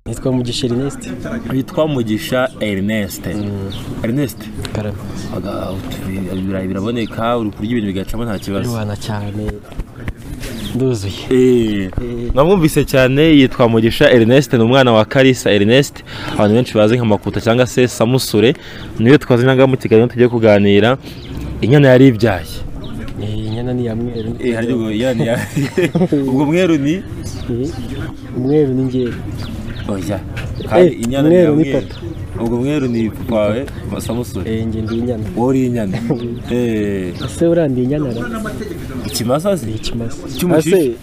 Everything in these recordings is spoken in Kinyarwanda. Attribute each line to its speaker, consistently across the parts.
Speaker 1: yitwa mugisha erineste
Speaker 2: yitwa mugisha erineste erineste
Speaker 1: karame
Speaker 2: aga- utu- ibirayi biraboneka uri kurya ibintu bigacamo nta kibazo
Speaker 1: ndubana cyane nduzuye
Speaker 2: Eh, namwumvise cyane yitwa mugisha erineste ni umwana wa karisa erineste abantu benshi bazi nka makuta cyangwa se samusure niyo twazi nanga mu kiganiro tugiye kuganira inyana yari ibyaye
Speaker 1: Eh, inyana ni iya mweru
Speaker 2: Eh, hari ubwo inyana ya- ubwo mweru ni
Speaker 1: Eh, umweru ni ngewe
Speaker 2: oya kandi
Speaker 1: Eh,
Speaker 2: inyana
Speaker 1: mweru
Speaker 2: ya
Speaker 1: ni
Speaker 2: mweru.
Speaker 1: papa.
Speaker 2: ubwo mweru ni papa wawe samusure
Speaker 1: Eh, nge ndi inyana
Speaker 2: wowe uri inyana Eh,
Speaker 1: ese urandi inyana ra
Speaker 2: ikimasa se
Speaker 1: ikimasa
Speaker 2: Cy'umujijo.
Speaker 1: Ase,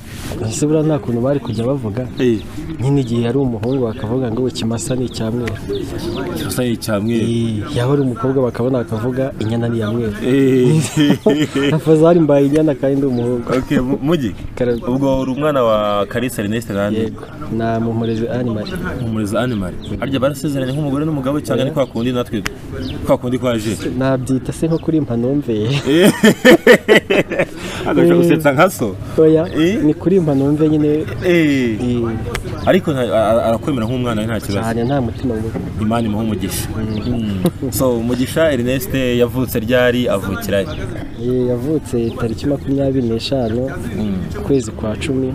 Speaker 1: ese buriya nta kuntu bari kujya bavuga
Speaker 2: Eh,
Speaker 1: nyine igihe yari umuhungu bakavuga ngo ikimasa ni icya mweru
Speaker 2: ikimasa ni icya mweru
Speaker 1: Eh, yaba ari umukobwa bakabona bakavuga inyana ni iya mweru
Speaker 2: Eh,
Speaker 1: afazari mbaye inyana kandi ndi umuhungu
Speaker 2: okay mu- mugi
Speaker 1: Karame.
Speaker 2: ubwo uri umwana wa karisa erineste nande
Speaker 1: yego na mumurezi animari
Speaker 2: umurezi animal harya barasezeranye nk'umugore n'umugabo cyangwa ni kwa kundi natwe kwa kundi kwaje
Speaker 1: nabyita se nko kuri mpanumve
Speaker 2: agashobora gusetsa nka so
Speaker 1: oya
Speaker 2: Eh?
Speaker 1: ni kuri mpanumve nyine
Speaker 2: Eh,
Speaker 1: eh,
Speaker 2: ariko nta- a- arakwemera nk'umwana we nta kibazo
Speaker 1: cyane nta mutima mubi
Speaker 2: imana imuha umugisha Mm. so umugisha erineste yavutse ryari avukira he?
Speaker 1: Eh, yavutse tariki makumyabiri n'eshanu ukwezi kwa cumi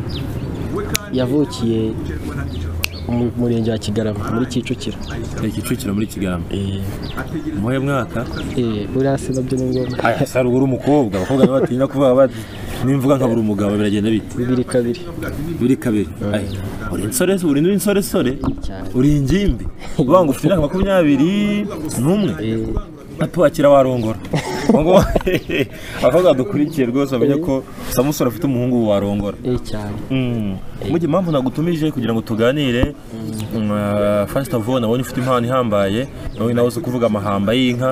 Speaker 1: yavukiye mu murenge wa kigarama muri kicukiro
Speaker 2: Ni kicukiro muri kigarama
Speaker 1: Eh,
Speaker 2: muhe mwaka
Speaker 1: eh, buriya se nabyo ni ngombwa
Speaker 2: aya sari uba uri umukobwa abakobwa nabo batinya kuvuga bati nimvuga nkabura umugabo biragenda bite
Speaker 1: bibiri kabiri
Speaker 2: buri kabiri Aya, uri insore uri insoresore
Speaker 1: Cyane.
Speaker 2: uri ingimbi uvuga ngo ufite imyaka makumyabiri n'umwe
Speaker 1: Eh,
Speaker 2: atuwakira warongora Ubu ngubu- abakobwa dukurikiye rwose bamenye ko samusoni afite umuhungu warongora
Speaker 1: eh, cyane
Speaker 2: Mm. mugihe impamvu nagutumije kugira ngo tuganire mm, uh, first of all nabonye ufite impano ihambaye nawe nawe uzi kuvuga amahamba y'inka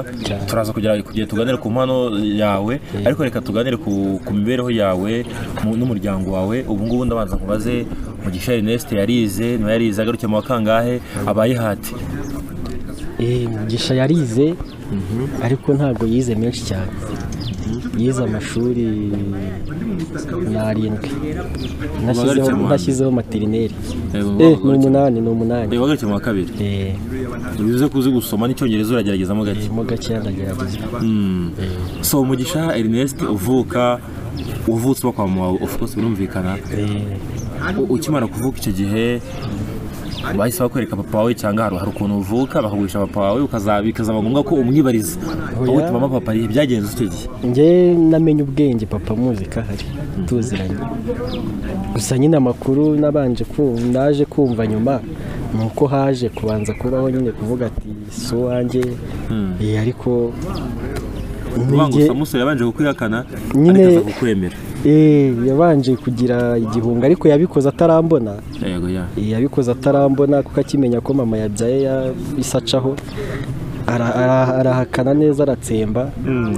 Speaker 2: turaza kugira kugira tuganire ku mpano yawe ariko reka tuganire ku, ku mibereho yawe mu- n'umuryango wawe ubu ngubu ndabanza nkubaze mugisha Ernest yarize niba yarize agarukiye mu wa kangahe abaye hati
Speaker 1: Eh, mugisha yarize ariko ntabwo yize menshi cyane yize amashuri ni arindwi
Speaker 2: Ubagarutse
Speaker 1: Ntashyizeho-
Speaker 2: mu wa mbere.
Speaker 1: ntashyizeho materineri Eh, ni
Speaker 2: ubagarutse
Speaker 1: umunani ni umunani
Speaker 2: mu wa kabiri
Speaker 1: Eh,
Speaker 2: bivuze ko uzi gusoma n'icyongereza urageragezamo gake
Speaker 1: mo gakeya ndagerageza
Speaker 2: Mm. so mugisha erineste uvuka uvutse uba kwa mama wawe of course birumvikana
Speaker 1: Eh,
Speaker 2: U- ukimara kuvuka icyo gihe bahise bakwereka papa wawe cyangwa hari hari ukuntu uvuka bakagurisha papa wawe ukaza- bikazaba ngombwa ko umwibariza
Speaker 1: Oya.
Speaker 2: wowe mama papa ibihe byagenze icyo gihe
Speaker 1: njye namenye ubwenge papa muzi ko ahari tuziranye gusa nyine amakuru nabanje kumva ndaje kumva nyuma ni uko haje kubanza kubaho nyine kuvuga ati si uwanjye Eh, ariko
Speaker 2: uvuga ngo
Speaker 1: njye-
Speaker 2: samusoni yabanje kukwihakana
Speaker 1: Nyine-
Speaker 2: ariko aza kukwemera
Speaker 1: Eh, yabanje kugira igihunga ariko yabikoze atarambona
Speaker 2: yego ya
Speaker 1: Eh, yabikoze atarambona kuko akimenya ko mama yabyaye ya- isacaho Ara- ara- arahakana neza aratsemba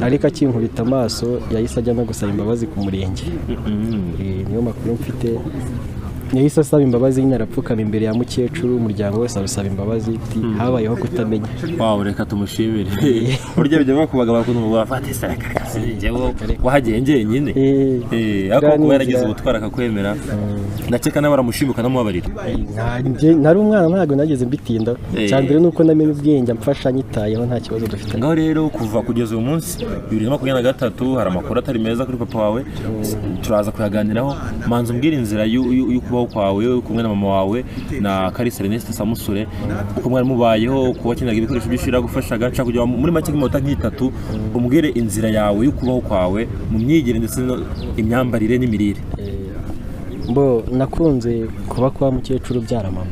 Speaker 1: ariko akinkubita amaso yahise ajya no gusaba imbabazi ku murenge
Speaker 2: Mm.
Speaker 1: Eh, niyo makuru mfite yahise asaba imbabazi nyine arapfukama imbere ya mukecuru umuryango wese arusaba imbabazi ati habayeho kutamenya
Speaker 2: wawe reka tumushimire burya bijya bakubaga bakuntu mu bafate wahagiye njyenyine
Speaker 1: Eh,
Speaker 2: Eh, ariko
Speaker 1: buriya
Speaker 2: kuba
Speaker 1: ni
Speaker 2: yaragize
Speaker 1: inzira.
Speaker 2: ubutwara akakwemera ndakeka nawe aramushima ukanamubabarira
Speaker 1: Eh, nanjye- nari umwana ntabwo nageze mbitinda
Speaker 2: Eh.
Speaker 1: cya mbere ni uko namenye ubwenge amfasha nyitayeho nta kibazo dufite
Speaker 2: ngaho rero kuva kugeza uyu munsi bibiri na makumyabiri na gatatu hari amakuru atari meza kuri papa wawe turaza kuyaganiraho manza umbwira inzira y'u- y'u- y'ukubaho kwawe uri kumwe na mama wawe na karisa erneste samusure uko mwari mubayeho kuba wakeneraga ibikoresho byinshi biragufashaga nshaka kugira ngo muri make nk'iminota nk'itatu umbwire inzira yawe y'ukubaho kwawe mu myigire ndetse no- imyambarire n'imirire
Speaker 1: mbo nakunze kuba kwa mukecuru ubyara mama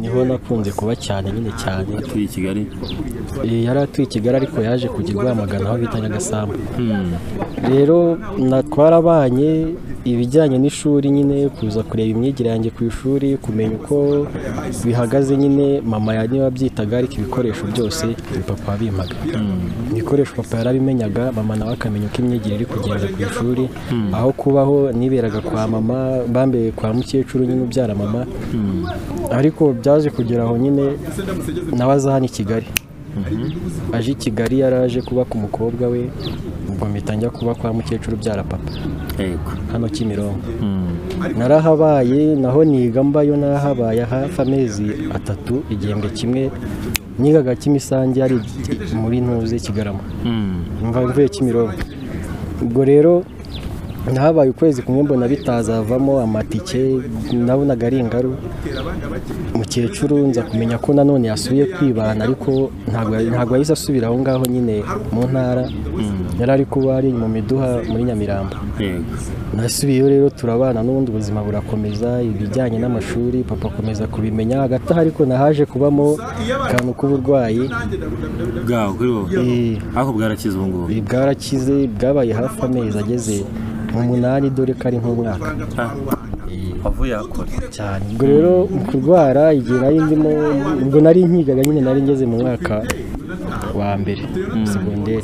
Speaker 1: niho nakunze kuba cyane nyine cyane
Speaker 2: atuye i kigali
Speaker 1: Eh, yari atuye i kigali ariko yaje kujya i rwamagana aho bita nyagasambu rero na- twarabanye ibijyanye n'ishuri nyine kuza kureba imyigire yanjye ku ishuri kumenya uko bihagaze nyine mama ya niba abyitaga ariko ibikoresho byose ni papa wabimpaga ibikoresho papa yarabimenyaga mama nawe akamenya uko imyigire iri kugenda ku ishuri aho kubaho niberaga kwa mama bambereye kwa mukecuru nyine ubyara mama ariko byaje kugera aho nyine nawe aza hano i kigali aje i kigali yaraje kuba ku mukobwa we mpita njya kuba kwa mukecuru ubyara papa
Speaker 2: yego
Speaker 1: hano Kimironko narahabaye naho niga mbayo narahabaye hafi amezi atatu igihembwe kimwe nigaga kimisange yari muri ntuze kigarama mva mvuye Kimironko ubwo rero nahabaye ukwezi kumwe mbona bitazavamo amatike nabonaga ari ingaru mukecuru nza kumenya ko nanone yasubiye kwibana ariko ntabwo ntabwo yahise asubira aho ngaho nyine mu ntara yari ari kuba ari mu miduha muri nyamirambo
Speaker 2: yego
Speaker 1: nasubiyeyo rero turabana n'ubundi ubuzima burakomeza ibijyanye n'amashuri papa akomeza kubimenya hagati aho ariko nahaje kubamo akantu k'uburwayi
Speaker 2: bwawe kuri wowe
Speaker 1: Eh,
Speaker 2: ariko bwarakize ubu ngubu
Speaker 1: ibi bwarakize bwabaye hafi amezi ageze mu munani dore ko ari nk'umwaka
Speaker 2: Ah, wavuye akora
Speaker 1: cyane ubwo rero mu kurwara igihe nari ndimo ubwo nari nkigaga nyine nari ngeze mu mwaka wa mbere segonderi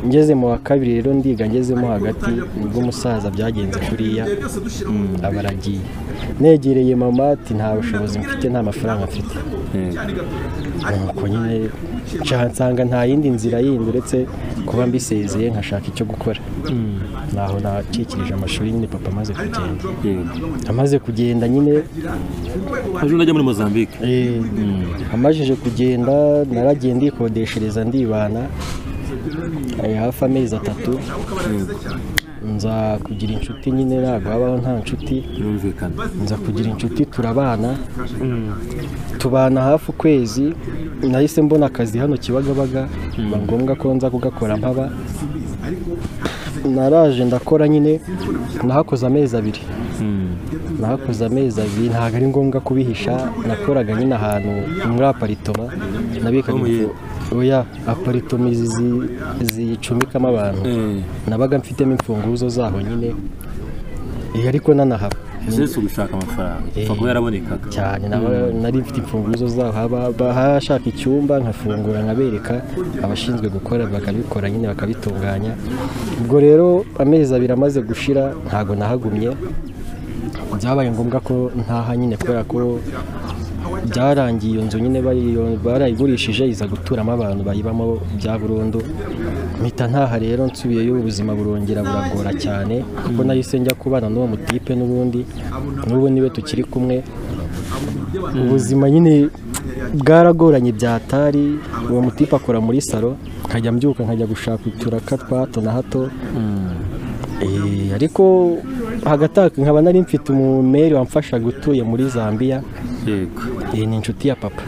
Speaker 1: ngeze mu wa kabiri rero ndiga ngezemo hagati nibwo umusaza byagenze kuriya aba aragiye negereye mama ati nta bushobozi mfite nta mafaranga mfite nuko nyine nca- nsanga nta yindi nzira yindi uretse kuba mbisezeye nkashaka icyo gukora naho nakikirije amashuri nyine papa amaze kugenda
Speaker 2: yego
Speaker 1: amaze kugenda nyine
Speaker 2: ejo najya muri mozambique
Speaker 1: Eh, amajije kugenda naragiye ndikodeshereza ndibana eh, hafi amezi atatu nza kugira inshuti nyine ntabwo habaho nta nshuti
Speaker 2: birumvikana
Speaker 1: nza kugira inshuti turabana tubana hafi ukwezi nahise mbona akazi hano kibagabaga biba ngombwa ko nza kugakora mpaba naraje ndakora nyine nahakoze amezi abiri nahakoze amezi abiri ntabwo ari ngombwa kubihisha nakoraga nyine ahantu muri aparitoma nabikaga
Speaker 2: Oh, yeah.
Speaker 1: imfu- oya aparitoma izi zi- zicumbikamo abantu
Speaker 2: Eh,
Speaker 1: nabaga mfitemo imfunguzo zaho nyine Eh, ariko nanahaba
Speaker 2: ese si ugushaka amafaranga upfa kuba yarabonekaga
Speaker 1: cyane naba- nari mfite imfunguzo zaho haba- bahashaka icyumba nkafungura nkabereka abashinzwe gukora bakabikora nyine bakabitunganya ubwo rero amezi abiri amaze gushira ntago nahagumye byabaye ngombwa ko ntaha nyine kubera ko byarangiye iyo nzu nyine bayiyo- barayigurishije iza guturamo abantu bayibamo bya burundu mpita ntaha rero nsubiyeyo ubuzima burongera buragora cyane kuko nahise njya kubana n'uwo mutipe n'ubundi n'ubu niwe tukiri kumwe ubuzima nyine bwaragoranye byatari uwo mutipe akora muri salo nkajya mbyuka nkajya gushaka uturaka twa hato na hato Eh, ariko hagati aho nkaba nari mfite umumeri wamfashaga utuye muri zambia
Speaker 2: yego
Speaker 1: iyi ni inshuti ya papa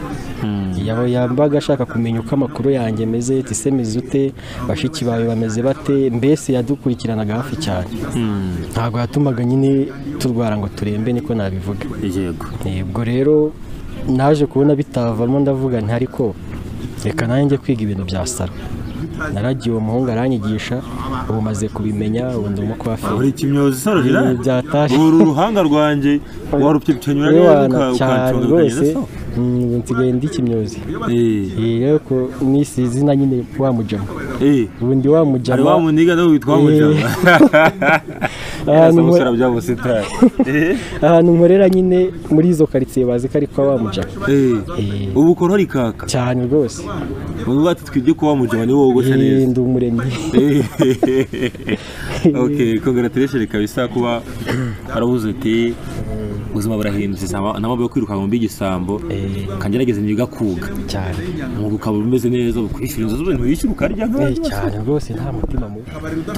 Speaker 1: yaba yambaga ashaka kumenya uko amakuru yanjye ameze tise mizute bashiki bawe bameze bate mbese yadukurikiranaga hafi cyane ntabwo yatumaga nyine turwara ngo turembe niko nabivuga
Speaker 2: yego
Speaker 1: Eh, ubwo rero naje kubona bitavamo ndavuga nti ariko reka nanjye njye kwiga ibintu bya saro naragiye uwo muhungu aranyigisha ubu maze kubimenya ubu ndi umukwaferi
Speaker 2: buri kimyozi sarurira
Speaker 1: Ibi byatashye.
Speaker 2: uru ruhanga rwanjye warupyepyenyura neza
Speaker 1: Ewana,
Speaker 2: uka-
Speaker 1: cyane
Speaker 2: ukansongeranya
Speaker 1: rwose
Speaker 2: na so
Speaker 1: Mm, ubu nsigaye ndi kimyozi
Speaker 2: Eh,
Speaker 1: iyi rero ko nisi izina nyine wa mujama
Speaker 2: eh,
Speaker 1: ubundi wa
Speaker 2: hari wa
Speaker 1: mujama
Speaker 2: muniga nawe witwa mujama
Speaker 1: ahantu
Speaker 2: Asa
Speaker 1: nkore-
Speaker 2: musore bya busitani Eh,
Speaker 1: ahantu nkorera nyine muri izo karitsiye bazi ko ari kwa wa mujama
Speaker 2: eh,
Speaker 1: Eh.
Speaker 2: ubu ukora uri kaka
Speaker 1: cyane rwose
Speaker 2: bavuga ati twibye kuba mujama niwe wogosha
Speaker 1: Eh,
Speaker 2: neza
Speaker 1: ndi umuremyi
Speaker 2: ok congratulation kabisa kuba aravuze uti ubuzima burahindutse samba- ntamabwo yo kwirukanka mu by'igisambo kangerageze niga kuga
Speaker 1: cyane
Speaker 2: umwuga ukaba umeze neza ukwishyura inzu z'ubuntu wishyura ukarya
Speaker 1: Eh,
Speaker 2: nk'abandi
Speaker 1: cyane rwose nta mutima mubi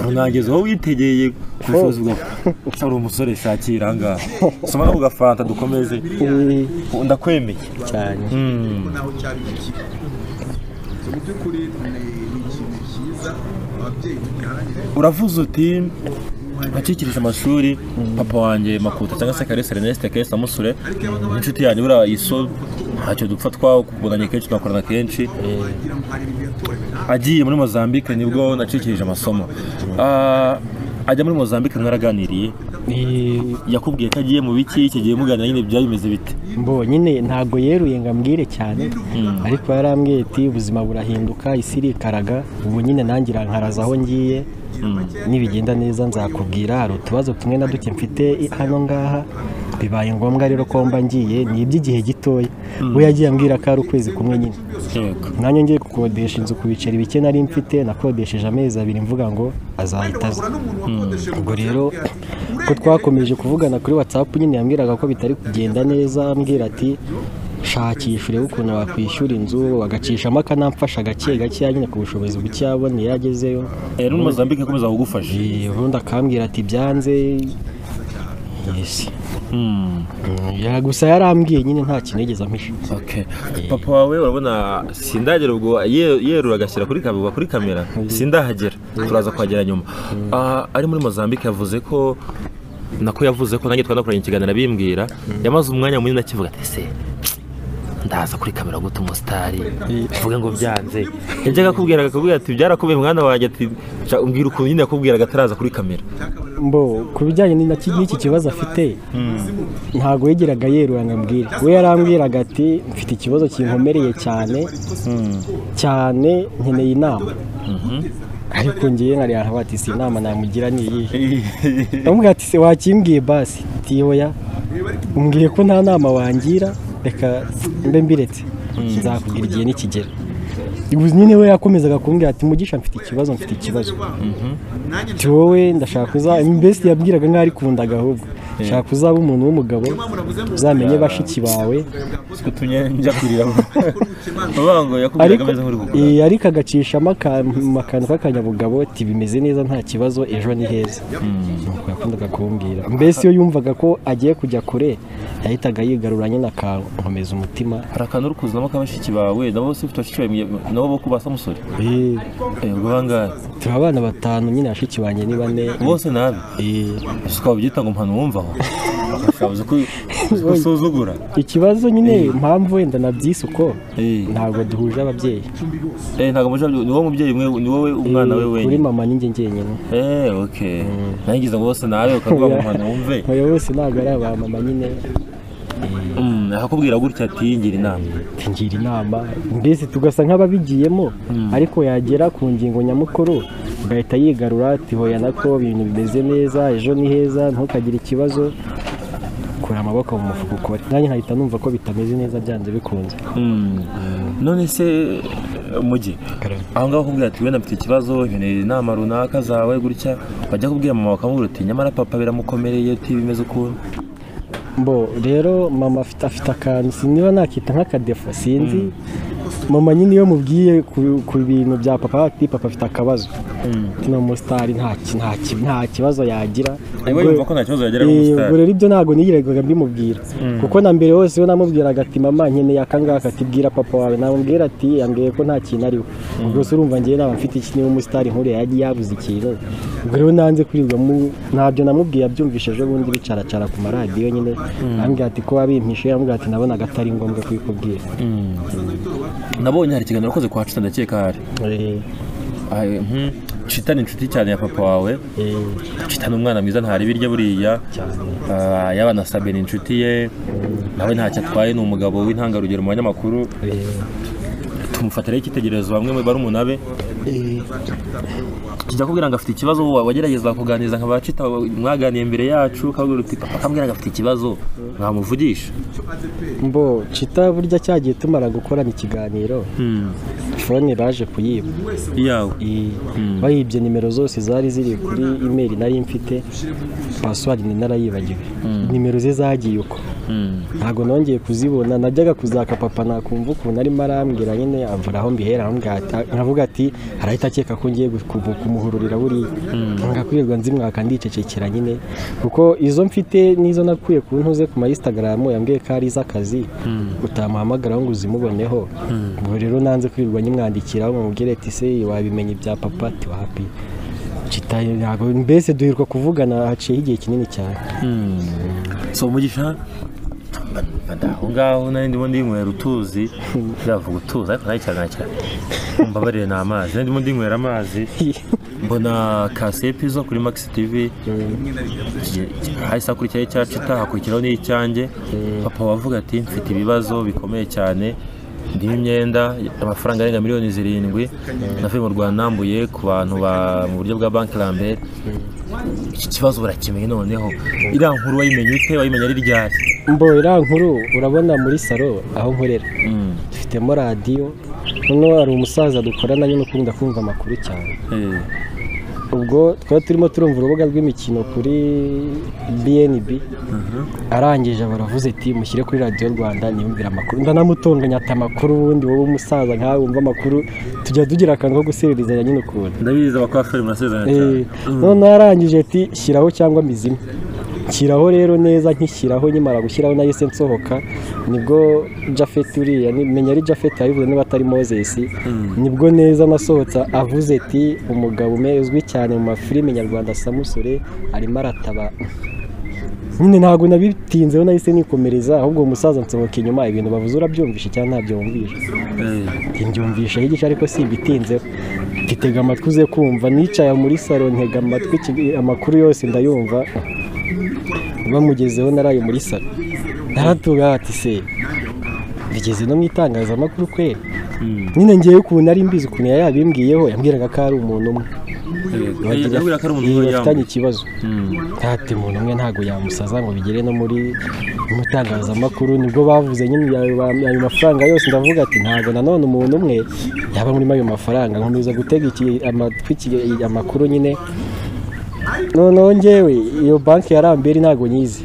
Speaker 2: unageze aho witegeye ku bushobozi bwawe gusa uri umusore shakira aha ngaha soma no gafanta dukomeze
Speaker 1: Eh,
Speaker 2: ndakwemeye
Speaker 1: cyane
Speaker 3: naho cyari gikiri so mu by'ukuri ni ni ikintu cyiza ababyeyi mugiharanire
Speaker 2: uravuze uti akikirije amashuri papa wanjye makuta cyangwa se karesi Ernest Kesi Samusure ni inshuti yanjye buriya iso ntacyo dupfa twakubonanye kenshi tugakorana kenshi agiye muri Mozambique nibwo nacikirije amasomo Ah, ajya muri Mozambique mwaraganiriye
Speaker 1: Eh,
Speaker 2: yakubwiye ko agiye mu biki iki gihe muganira nyine byari bimeze bite
Speaker 1: mbonye ntabwo yeruye ngo ambwire cyane ariko yarambwiye ati ubuzima burahinduka isi irikaraga ubu nyine nangira nkaraza aho ngiye nibigenda neza nzakubwira hari utubazo tumwe na duke mfite hano ngaha bibaye ngombwa rero ko mba ngiye ni iby'igihe gitoya we yagiye ambwira ko ari ukwezi kumwe nyine
Speaker 2: yego
Speaker 1: nanjye ngiye gukodesha inzu ku biceri bike nari mfite nakodesheje amezi abiri mvuga ngo azahita aza ubwo rero ko twakomeje kuvugana kuri watsapu nyine yambwiraga ko bitari kugenda neza ambwira ati shakisha urebe ukuntu wakwishyura inzu bagacishamo akanamfasha gake gakeya nyine ku bushobozi buke yabona iyo agezeyo
Speaker 2: Eh, rero mozambique ikomeza kugufasha
Speaker 1: Eh, ubundi akambwira ati byanze yesi
Speaker 2: Hmm,
Speaker 1: Ya, gusa yarambwiye nyine nta kintu yigeze ampisha
Speaker 2: okay. papa wawe urabona sindagera ubwo ye- yerura agashyira kuri kamera kuri kamera sindahagera turaza kuhagera nyuma Ah, ari muri mozambique yavuze ko nako yavuze ko nanjye twanakoranye ikiganiro abimbwira yamaze umwanya munini akivuga ati se ndaza kuri kamera guta umusitari mvuge ngo byanze yajyaga akubwiraga akakubwira ati byarakomeye mwana wanjye ati "Sha, umbwira ukuntu nyine yakubwiraga ataraza kuri kamera
Speaker 1: mbo ku bijyanye ni- na ki- n'iki kibazo afite ntabwo yigeraga yerura ngo ambwire we yarambwiraga ati mfite ikibazo kinkomereye cyane cyane nkeneye inama ariko ngewe nkari ahantu ati si inama namugira ni iyihe ndamubwira ati se wakimbwiye basi tiyoya umbwiye ko nta nama wangira reka mbe mbiretse nzakubwira igihe nikigera Ubu nyine we yakomezaga kumbwira ati mugisha mfite ikibazo mfite ikibazo ati wowe ndashaka uzaba mbese yabwiraga nk'aho ari kundaga ahubwo shaka uzaba umuntu w'umugabo uzamenye bashiki bawe
Speaker 2: utumye njya kurira vuba ngo yakubwiraga
Speaker 1: ariko
Speaker 2: ameze nk'uri gukora
Speaker 1: eh, ariko agacishamo aka- akantu k'akanyabugabo ati bimeze neza nta kibazo ejo ni heza nuko yakundaga kumbwira mbese iyo yumvaga ko agiye kujya kure yahitaga yigarura nyine akankomeza umutima
Speaker 2: hari akantu uri kuzinamo k'abashiki bawe nabo bose ufite abashiki bawe nabo bo kubasa musore
Speaker 1: Eh,
Speaker 2: ubwo bangahe
Speaker 1: turi abana batanu nyine bashiki banjye ni bane
Speaker 2: bose nabi
Speaker 1: Eh,
Speaker 2: gusa ukaba ubyita ngo mpano wumvaho ukabuze ko ko usuzugura
Speaker 1: ikibazo nyine impamvu wenda nabyise uko
Speaker 2: Eh.
Speaker 1: ntabwo duhuje ababyeyi
Speaker 2: Eh, ntabwo amajwi ni wowe mubyeyi umwe ni wowe umwana we
Speaker 1: kuri
Speaker 2: wenyine
Speaker 1: mama ninjye njyenyine
Speaker 2: Eh, okay nanjye ngize ngo bose nawe ukavuga ngo mpano wumve
Speaker 1: oya bose ntabwo ari aba mama nyine
Speaker 2: Mm, akakubwira gutya ati ngira inama
Speaker 1: ngira inama mbese tugasa nk'ababigiyemo ariko yagera ku ngingo nyamukuru ugahita yigarura ati hoya nako ibintu bimeze neza ejo ni heza ntukagire ikibazo kura amaboko mu mufuka ukore nanjye nkahita numva ko bitameze neza byanze bikunze
Speaker 2: Mm. none se eh, mugi aho ngaho akubwira ati wenda mfite ikibazo nkeneye inama runaka zawe gutya wajya kubwira mama bakamubwira uti nyamara papa biramukomereye uti bimeze ukuntu
Speaker 1: mbo rero mama afite afite akantu si niba nakita nk'akadefa sinzi mama nyine iyo mubwiye ku- ku bintu bya papa ati papa afite akabazo kino musitari nta ki- nta ki- nta kibazo yagira
Speaker 2: Niba
Speaker 1: Ubwo-
Speaker 2: yumva ko nta kibazo yageraga
Speaker 1: Eh,
Speaker 2: umusitari.
Speaker 1: ubwo rero ibyo ntabwo nigiraga mbimubwira kuko na mbere hose iyo namubwiraga ati mama nkeneye akangaka ati bwira papa wawe namubwira ati yambwiye ko nta kintu ariwe ubwo se urumva ngewe naba mfite iki niba umusitari nkuriya yagiye yabuze ikintu ubwo rero nanze kurirwamo ntabyo namubwiye abyumvishe ejo bundi bicaracara ku maradiyo nyine yambwira ati ko wabimpishe yambwira ati nabonaga atari ngombwa kubikubwira
Speaker 2: nabonye hari ikiganiro wakoze kwa cita ndakeka hari
Speaker 1: Eh,
Speaker 2: Ahe, mhm. cita ni inshuti cyane ya papa wawe
Speaker 1: eh,
Speaker 2: cita ni umwana mwiza ntari ibiryo buriya Ah, yaba na sabe ni inshuti ye nawe ntacyo atwaye ni umugabo w'intangarugero mu banyamakuru
Speaker 1: eh,
Speaker 2: tumufatiraho icyitegererezo bamwe mu bari umunabe kijya kubwira ngo afite ikibazo wa- wagerageza kuganiriza nka bacita mwaganiye imbere yacu kabwira uti papa akambwira ngo afite ikibazo mwamuvugisha
Speaker 1: mbo cita burya cyagiye tumara gukorana ikiganiro fone baje kuyiba
Speaker 2: yawe
Speaker 1: I- bayibye nimero zose zari ziri kuri imeri nari mfite password ni narayibagiwe nimero ze zagiye uko ntabwo nongeye kuzibona najyaga kuzaka papa nakumva ukuntu arimo arambwira nyine avura aho mbihera ambwira ati- nkavuga ati arahita akeka ko ngiye gu- kumu- kumuhururira buriya ngakwirirwa nzimwaka ndicecekera nyine kuko izo mfite n'izo nakuye ku ntuze ku ma instagram yambwiye ko ari iz'akazi utamuhamagaraho ngo uzimuboneho ubwo rero nanze kwirirwa nyimwandikiraho mubwire ati se wabimenya ibya papa ati wapi Kitaye, ntabwo mbese duhirwa kuvugana haciyeho igihe kinini cyane
Speaker 2: so umugisha aho ngaho nari ndimo ndinywera utuzi byavuga utuzi ariko nayo cyane cyane mbabarire ni amazi nari ndimo ndinywera amazi mbona kasepi zo kuri max tv Ki- ki- hahise hakurikiyeho icya cita hakurikiraho n'icyanjye papa wavuga ati mfite ibibazo bikomeye cyane ndimo imyenda amafaranga arenga miliyoni zirindwi navuye mu rwanda nambuye ku bantu ba- mu buryo bwa banki rambere iki kibazo barakimenye noneho iriya nkuru wayimenye ute wayimenye ari ryari
Speaker 1: mbo iriya nkuru urabona muri salo aho nkorera
Speaker 2: Mm.
Speaker 1: dufitemo radiyo noneho hari umusaza dukorana nyine ukunda kumva amakuru cyane
Speaker 2: Eh.
Speaker 1: ubwo twari turimo turumva urubuga rw'imikino kuri bnb arangije baravuze ati mushyire kuri radiyo rwanda niyumvire amakuru ndanamutunganya ati amakuru ubundi wowe umusaza nkawe wumva amakuru tujya tugira akantu ko gusibirizanya nyine ukuntu
Speaker 2: ndabizi abakoferi murasezerana cyane
Speaker 1: Eh, noneho yarangije ati shyiraho cyangwa mizime nshyiraho rero neza nkishyiraho nkimara gushyiraho nahise nsohoka nibwo jafet uriya ni- menya ari jafet yabivuze niba atari moses nibwo neza nasohotse avuze ati umugabo umwe uzwi cyane mu mafilime nyarwanda samusure arimo arataba nyine ntabwo nabitinzeho nahise nikomereza ahubwo uwo musaza nsohoka inyuma ibintu bavuze urabyumvishe cyangwa ntabyumvishe
Speaker 2: Eh.
Speaker 1: ntibyumvisha yigisha ariko si ibitinzeho titega amatwi uze kumva nicaye muri salo ntega amatwi iki- amakuru yose ndayumva bamugezeho naraye muri salo naratuga ati se bigeze no mu itangazamakuru kweri
Speaker 2: Mm.
Speaker 1: nyine ngewe ukuntu ari mbizi ukuntu yari yabimbwiyeho yambwiraga ko ari umuntu umwe
Speaker 2: Eh, yabwira ko ari umuntu
Speaker 1: Iyo
Speaker 2: w'iyambu.
Speaker 1: bafitanye ikibazo
Speaker 2: Mm.
Speaker 1: ntati umuntu umwe ntabwo yamusaza ngo bigere no muri mu itangazamakuru nibwo bavuze nyine ayo ba- ayo mafaranga yose ndavuga ati ntabwo nanone umuntu umwe yaba muri ayo mafaranga nkomeza gutega iki- amatwi iki- amakuru nyine noneho ngewe iyo banki ya rambere ntabwo nyizi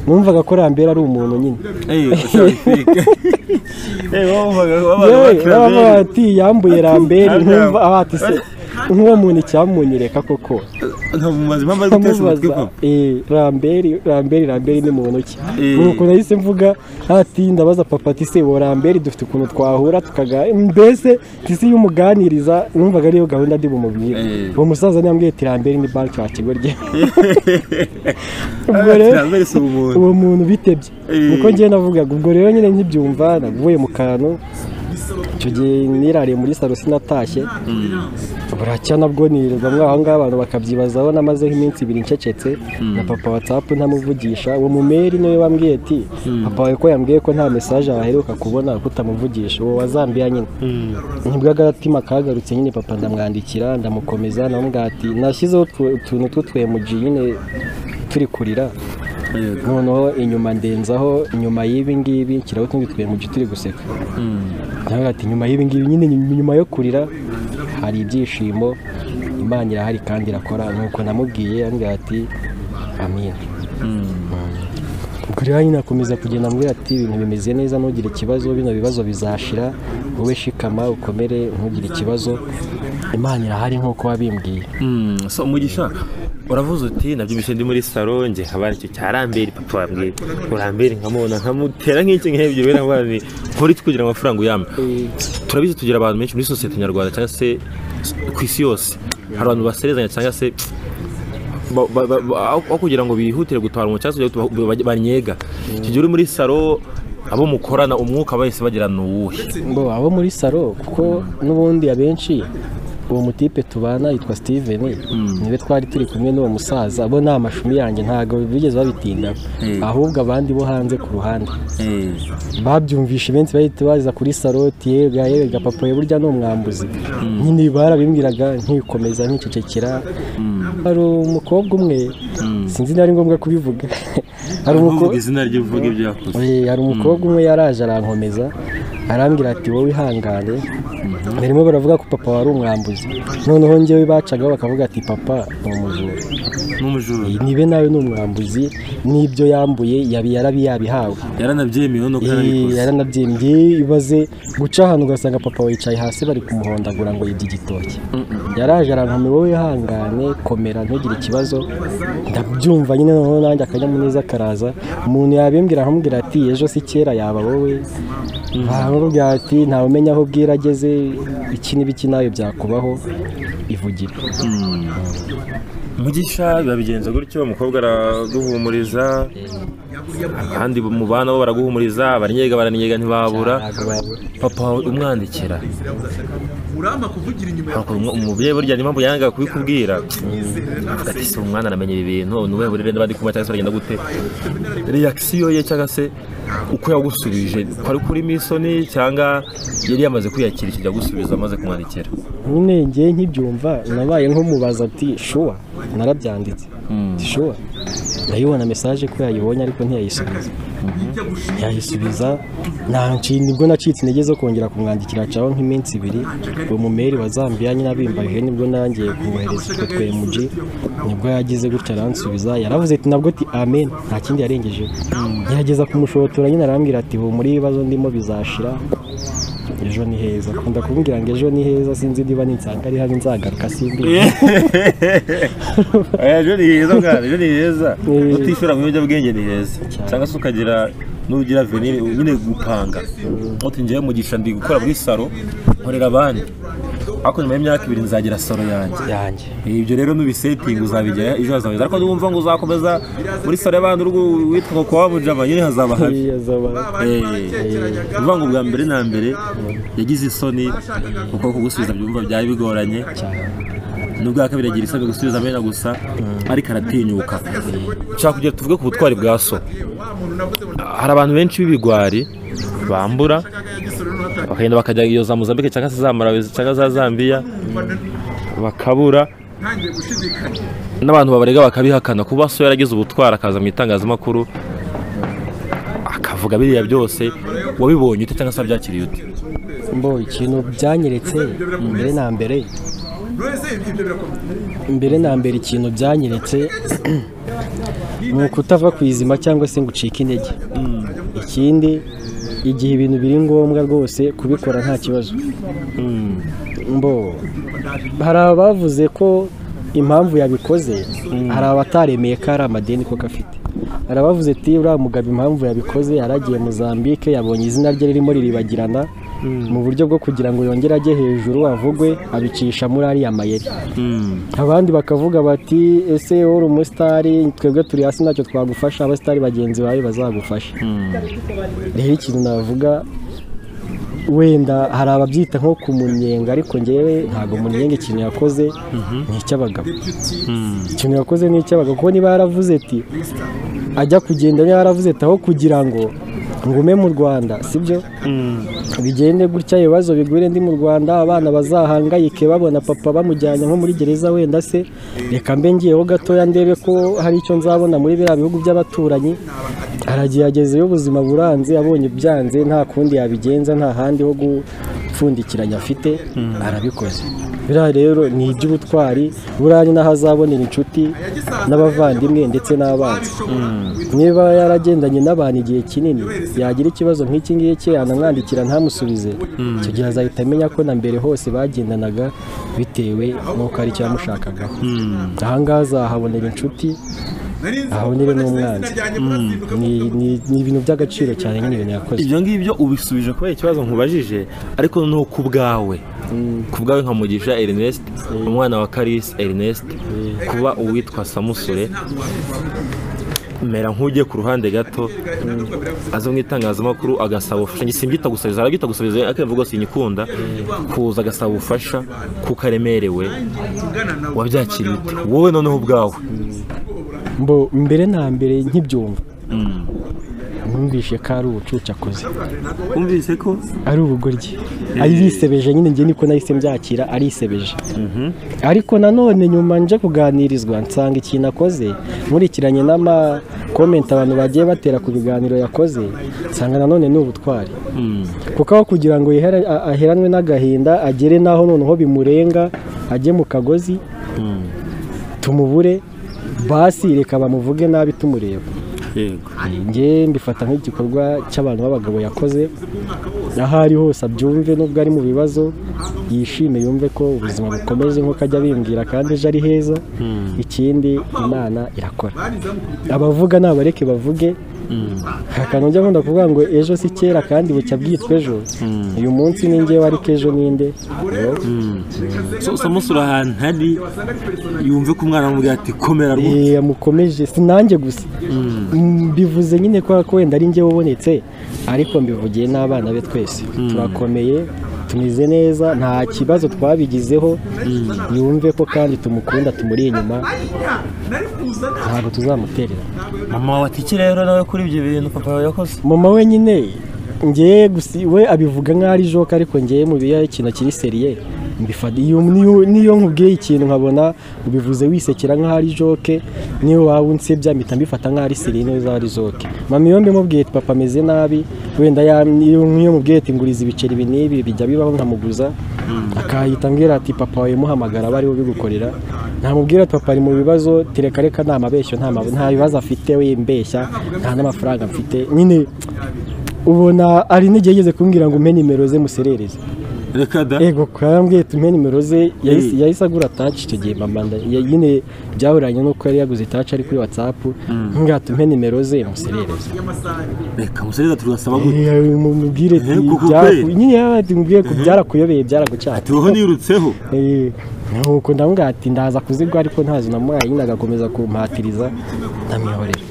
Speaker 1: numvaga ko rambere ari umuntu nyine
Speaker 2: Eh, ushaka- Eh, wumvaga abantu
Speaker 1: yewe
Speaker 2: bakira
Speaker 1: baba
Speaker 2: bene.
Speaker 1: bati yambuye rambere
Speaker 2: Ati,
Speaker 1: nkumva aho ati se nk'uwo muntu icyamunyereka koko
Speaker 2: nkamubaza impamvu ari gutesha umutwe
Speaker 1: Nkamubaza,
Speaker 2: ko
Speaker 1: eh, ramberi ramberi ramberi ni muntu ki
Speaker 2: Eh.
Speaker 1: nuko nahise mvuga ati ndabaza papa ati se wo ramberi dufite ukuntu twahura tukaga mbese tisi y'umuganiriza numvaga ariyo gahunda ndi bumubwira
Speaker 2: Eh.
Speaker 1: uwo musaza ntiyambwiye ati ramberi ni banki wa kigo rye ubwo
Speaker 2: Ati,
Speaker 1: rero
Speaker 2: "Rambere si umuntu."
Speaker 1: uwo muntu bitebye
Speaker 2: Eh.
Speaker 1: niko ngewe navugaga ubwo rero nyine nkibyumva navuye mu kantu icyo gihe nirariye muri salo sinatashye buracya nabwo nirirwamo aho ngaho abantu bakabyibazaho namaze nk'iminsi ibiri ncecetse na papa watsapu ntamuvugisha uwo mumeri niwe wambwiye ati papa wawe ko yambwiye ko nta mesaje waheruka kubona kuko utamuvugisha uwo wa zambiya nyine nibwo agatima kagarutse nyine papa ndamwandikira ndamukomeza ndamubwira ati nashyizeho utu- utuntu tw'utwemuji nyine turi kurira
Speaker 2: Eh,
Speaker 1: noneho inyuma ndenzaho inyuma y'ibi ngibi nshyiraho utundi twemuje turi guseka nawe ati nyuma y'ibi ngibi nyine nyuma yo kurira hari ibyishimo imana irahari kandi irakora nuko namubwiye ambwira ati amina ubwo rero nyine akomeza kugenda ambwira ati ibintu bimeze neza ntugire ikibazo bino bibazo bizashira wowe shikama ukomere ntugire ikibazo imana irahari nk'uko wabimbwiye
Speaker 2: Mm, so umugisha uravuze uti nabyumvise ndi muri salo nge nkaba icyo cya rambere papa wambwiye urambere nkamubona nkamutera nk'iki nk'ibyo bera ngo ni nkora iki kugira ngo amafaranga uyampe turabizi tugira abantu benshi muri sosiyete nyarwanda cyangwa se ku isi yose hari abantu baserezanya cyangwa se ba- ba- ba- ba- aho aho kugira ngo bihutire gutabara umuntu cyangwa se kugira ngo ba- banyega icyo gihe uri muri salo abo mukorana umwuka bahise bagira ni uwuhe
Speaker 1: ngo abo muri salo kuko n'ubundi abenshi uwo mutipe tubana yitwa steven niwe twari turi kumwe n'uwo musaza bo ni amashumi yanjye ntabwo bigeze babitinda ahubwo abandi bo hanze ku ruhande babyumvishe benshi bahita baza kuri saloti yega yega papa we burya ni umwambuzi nyine barabimbwiraga nkikomeza nkicecekera hari umukobwa umwe sinzi niba ari ngombwa kubivuga hari
Speaker 2: uvuga
Speaker 1: umukobwa
Speaker 2: izina rye uvuga ibyo yakoze
Speaker 1: Eh, hari umukobwa umwe yaraje arankomeza arambwira ati wowe ihangane barimo baravuga ko papa wari umwambuzi noneho ngewe bacagaho bakavuga ati papa ni umujura
Speaker 2: ni umujura
Speaker 1: nibe nawe ni umwambuzi n'ibyo yambuye yabi yarabi yabihawe
Speaker 2: yaranabyemewe nuko
Speaker 1: Eh,
Speaker 2: yarabikoze
Speaker 1: yaranabyimbye ibaze guca ahantu ugasanga papa wicaye hasi bari kumuhondagura ngo yibye igitoki yaraje arankomera wowe ihangane komera ntugire ikibazo ndabyumva nyine noneho nanjye akanyamuneza karaza umuntu yabimbwira akamubwira ati ejo si kera yaba wowe aramubwira ati ntawe umenya aho bwira ageze iki n'ibiki nawe byakubaho ivugire
Speaker 2: mugisha biba bigenze gutyo umukobwa araguhumuriza abandi mu bana bo baraguhumuriza abannyega barannyega ntibabura papa wawe umwandikira
Speaker 3: muramba kuvugira inyuma ya
Speaker 2: Ntabwo umubyeyi burya niyo mpamvu yangaga kubikubwira
Speaker 3: imyizerere
Speaker 2: ati si umwana aramenya ibi bintu ni ubuhe burere n'abandi kuba cyangwa se baragenda gute reakisiyo ye cyangwa se uko yagusubije ko ari kuri misoni cyangwa yari yamaze kwiyakira ikijya gusubiza amaze kumwandikira
Speaker 1: nyine ngiye nkibyumva nabaye nk'umubaza ati shuwa narabyanditse ati shuwa ndayibona mesaje ko yayibonye ariko ntiyayisubiza ntiyayisubiza ntanshinga nibwo nacitse intege zo kongera kumwandikira hacaho nk'iminsi ibiri uwo mumeri wa Zambia nyine abimbaye nibwo nangiye kumwohereza utwo twemuji nibwo yagize gutya aransubiza yaravuze ati nabwo ati amen nta kindi yarengejeho gerageza kumushotora nyine arambwira ati muri ibibazo ndimo bizashira ejo ni heza akunda kumbwira ngo ejo ni heza sinzi niba ninsanga ari hano nzagaruka simbi
Speaker 2: ejo ni heza bwana ejo ni heza kutishyura mu biyobyabwenge ni heza cyangwa se ukagira n'ugira venire nyine gupanga uti njyewe mugisha ndi gukora muri salo nkorera abandi ariko nyuma y'imyaka ibiri nzagira salo yanjye
Speaker 1: yanjye
Speaker 2: ibyo rero nubisetingi uzabigera ejo hazaza ariko niwumva ngo uzakomeza muri salo y'abandi uri gu- witwa ngo kwa mujama nyine hazaba habi
Speaker 1: Iya zaba
Speaker 2: Eh, uvuga ngo bwa mbere na mbere yagize isoni kuko kugusubiza byumva byari bigoranye n'ubwa kabiri agira isoni gusubiza amena gusa ariko aratinyuka nshaka kugira tuvuge ku butwari bwa so hari abantu benshi b'ibigwari bambura bakagenda bakajya iyo za mozambique cyangwa se za malawi cyangwa za zambiya bakabura
Speaker 3: ntangiye gushidikanya
Speaker 2: n'abantu babarega bakabihakana kuba so yaragize ubutwari akaza mu itangazamakuru akavuga biriya byose wabibonye ute cyangwa se wabyakiriye ute
Speaker 1: mbo ikintu byanyeretse mbere na mbere
Speaker 3: rwese ibyo birakomeye
Speaker 1: mbere na mbere ikintu byanyeretse ni ukutava ku izima cyangwa se ngo ucike intege ikindi igihe ibintu biri ngombwa rwose kubikora nta kibazo mbo hari abavuze ko impamvu yabikoze hari abataremeye ko ari amadeni koko afite hari abavuze ati uriya mugabo impamvu yabikoze yaragiye Mozambique yabonye izina rye ririmo riribagirana mu buryo bwo kugira ngo yongere ajye hejuru avugwe abicisha muri ariya mayeri abandi bakavuga bati ese uri umusitari twebwe turi hasi ntacyo twagufasha abasitari bagenzi bawe bazagufasha rero ikintu navuga wenda hari ababyita nko kumunyenga ariko ngewe ntabwo munyenga ikintu yakoze ni icy'abagabo ikintu yakoze ni icy'abagabo kuko niba yaravuze ati ajya kugenda niba yaravuze ati aho kugira ngo ngume mu rwanda sibyo bigende gutya ibibazo bigwire ndi mu rwanda abana bazahangayike babona papa bamujyanye nko muri gereza wenda se reka mbe ngiyeho gatoya ndebe ko hari icyo nzabona muri biriya bihugu by'abaturanyi aragiye agezeyo ubuzima buranze abonye byanze nta kundi yabigenza nta handi ho gupfundikiranya afite arabikoze biriya rero ni iby'ubutwari buriya ni naho azabonera inshuti n'abavandimwe ndetse n'abanzi niba yaragendanye n'abantu igihe kinini yagira ikibazo nk'iki ngiki yanamwandikira ntamusubize icyo gihe azahita amenya ko na mbere hose bagendanaga bitewe n'uko ari icyo yamushakagaho aha ngaha azahabonera inshuti ahabonere n'umwanzi Ni- ni ni ibintu by'agaciro cyane nyine ibintu yakoze
Speaker 2: ibyo ngibyo ubisubije kubera ikibazo nkubajije ariko ni ku bwawe ku bwawe nka mugisha ernest umwana wa karisi ernest kuba uwitwa samusure mera nk'ugiye ku ruhande gato aza mu itangazamakuru agasaba ubufasha simbyita gusabiza arabyita gusabiza ariko yavuga ngo sinyikunda kuza agasaba ubufasha kuko aremerewe wabyakiriye ute? wowe noneho ubwawe
Speaker 1: mbo mbere na mbere nkibyumva numvishe ko ari ubucucu akoze
Speaker 2: wumvise ko
Speaker 1: ari ubugoryi arisebeje nyine njye niko nahise mbyakira arisebeje ariko nanone nyuma nje kuganirizwa nsanga ikintu akoze nkurikiranye n'amakomenti abantu bagiye batera ku biganiro yakoze nsanga nanone ni ubutwari kuko aho kugira ngo yihere- a- aheranwe n'agahinda agere n'aho noneho bimurenga ajye mu kagozi tumubure basi reka bamuvuge nabi tumureba
Speaker 2: yego
Speaker 1: njye mbifata nk'igikorwa cy'abantu b'abagabo yakoze aho ari hose abyumve nubwo ari mu bibazo yishime yumve ko ubuzima bukomeze nk'uko ajya abimbwira kandi ejo ari heza ikindi imana irakora abavuga nabareke bavuge nta kantu njya nkunda kuvuga ngo ejo si kera kandi bucya bwitwa ejo uyu munsi ni njyewe ariko ejo ninde
Speaker 2: samusure ahantu hari yumve ko umwana amubwira ati komera rwose
Speaker 1: Eh, yamukomeje si nanjye gusa Mm, mbivuze nyine kubera ko wenda ari njye wabonetse ariko mbivugiye n'abana be twese turakomeye tumeze neza nta kibazo twabigizeho yumve ko kandi tumukunda tumuri inyuma ntabwo tuzamuterera
Speaker 2: mama wawe atiki rero nawe kuri ibyo bintu papa wawe yakoze
Speaker 1: mama we nyine ngewe gusa we abivuga nk'aho ari joka ariko ngewe mu biya ikintu kiri seriye mbifata iyo niyo- niyo nkubwiye ikintu nkabona ubivuze wisekera nk'aho ari joke niyo waba unsebya mpita mbifata nk'aho ari seriye niyo zaba ari joke mama iyo mbimubwiye ati papa ameze nabi wenda ya- niyo niyo mubwiye ati nguriza ibiceri ibi n'ibi bijya bibaho nkamuguza akahita ambwira ati papa wawe muhamagara aba ariwe ubigukorera ntamubwira ati papa ari mu bibazo tereka reka nta mabeshyo nta ma- nta bibazo afite we mbeshya nta n'amafaranga mfite nyine ubona ari intege yigeze kumbwira ngo umpe nimero ze muserereze
Speaker 2: reka da
Speaker 1: ego karambwiye tumpe nimero ze yahise yahise agura taci icyo gihe mama nda- ya- nyine byahuranye n'uko yari yaguze taci ari kuri watsapu ngira tumpe nimero ze muserereze
Speaker 2: reka musereza tugasaba gute
Speaker 1: Eh, mumubwire ati
Speaker 2: Eh, kuko
Speaker 1: byaraku-
Speaker 2: kwe?
Speaker 1: nyine yaba ati mubwire ko byarakuyobeye byaragucyaha
Speaker 2: tuho nirutseho
Speaker 1: Eh, nuko ndamubwira ati ndaza kuzigwa ariko ntazo namuhaye nyine agakomeza kumpatiriza ndamwihorera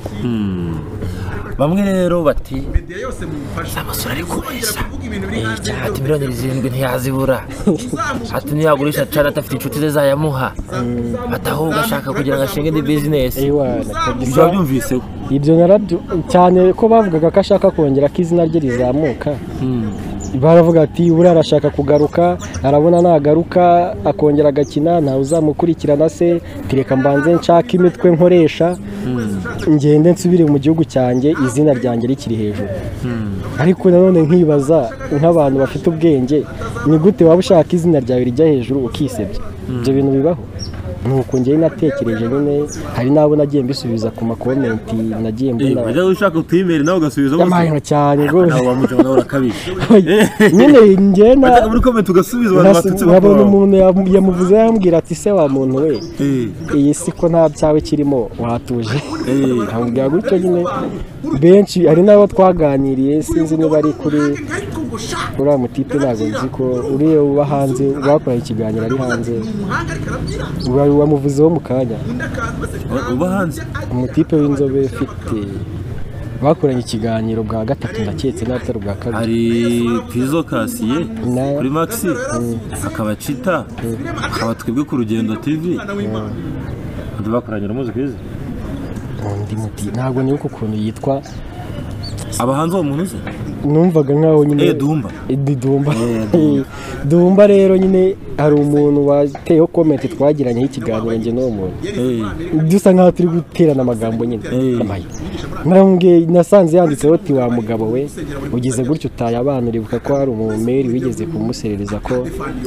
Speaker 2: bamwe rero bati
Speaker 3: media yose mumufashe
Speaker 2: amasura ari kubeshya
Speaker 3: kuvuga ibintu biri hanze
Speaker 2: ati miliyoni zirindwi ntiyazibura ati niyagurisha cana adafite inshuti ze zayamuha ati ahubwo ashaka kugira ngo ashinge indi bizinesi
Speaker 1: ewana kabisa
Speaker 2: ibyo wabyumviseho
Speaker 1: ibyo narabyo cyane ko bavugaga ko ashaka kongera ko izina rye rizamuka baravuga ati buriya arashaka kugaruka arabona nagaruka akongera agakina ntawe uzamukurikirana se tireka mbanze nshaka imitwe nkoresha ngende nsubire mu gihugu cyanjye izina ryanjye rikiri hejuru ariko nanone nkibaza nk'abantu bafite ubwenge ni gute waba ushaka izina ryawe rijya hejuru ukisebya ibyo bintu bibaho nuko njyewe natekereje nyine hari n'abo nagiye mbisubiza ku makomenti nagiye mbona
Speaker 2: wajya ushaka utuyimeri nawe ugasubiza
Speaker 1: yamayemo cyane rwose
Speaker 2: nawe wamuca nawe urakabije
Speaker 1: nyine njyewe na
Speaker 2: muri komenti ugasubiza abantu batutse
Speaker 1: nkabona
Speaker 2: bakaba
Speaker 1: umuntu yamu- yamuvuze yambwira ati se wa muntu we
Speaker 2: Eh,
Speaker 1: iyi si ko nta byawe kirimo watuje
Speaker 2: eh.
Speaker 1: nkabwira gutyo nyine benshi hari n'abo twaganiriye sinzi niba ari kuri uriya mutipe ntabwo nzi ko uriya uba hanze bakoranye ikiganiro ari hanze uba- wamuvuzeho mu kanya
Speaker 2: Uba- uba hanze
Speaker 1: umutipe w'inzobe ufite bakoranye ikiganiro bwa gatatu ndaketse n'abatari ubwa kabiri
Speaker 2: hari pizo kasiye
Speaker 1: Na-
Speaker 2: kuri maxi hakaba cita hakaba twebwe ku rugendo tv undi bakoranye uramuzi kwizi
Speaker 1: undi muti ntabwo nibuka ukuntu yitwa
Speaker 2: abahanze uwo muntu uzi
Speaker 1: numvaga nkaho nyine
Speaker 2: eh dumba
Speaker 1: Idi Dumba Dumba rero nyine hari umuntu wateyeho komenti twagiranyeho ikiganiro njye n'uwo muntu
Speaker 2: eh
Speaker 1: dusa nkaho turi guterana amagambo nyine
Speaker 2: Eh.
Speaker 1: Amaye. Narambwiye- nasanze yanditseho ati wa mugabo we ugize gutyo utaye abana uribuka ko hari umumeri wigeze kumuserereza ko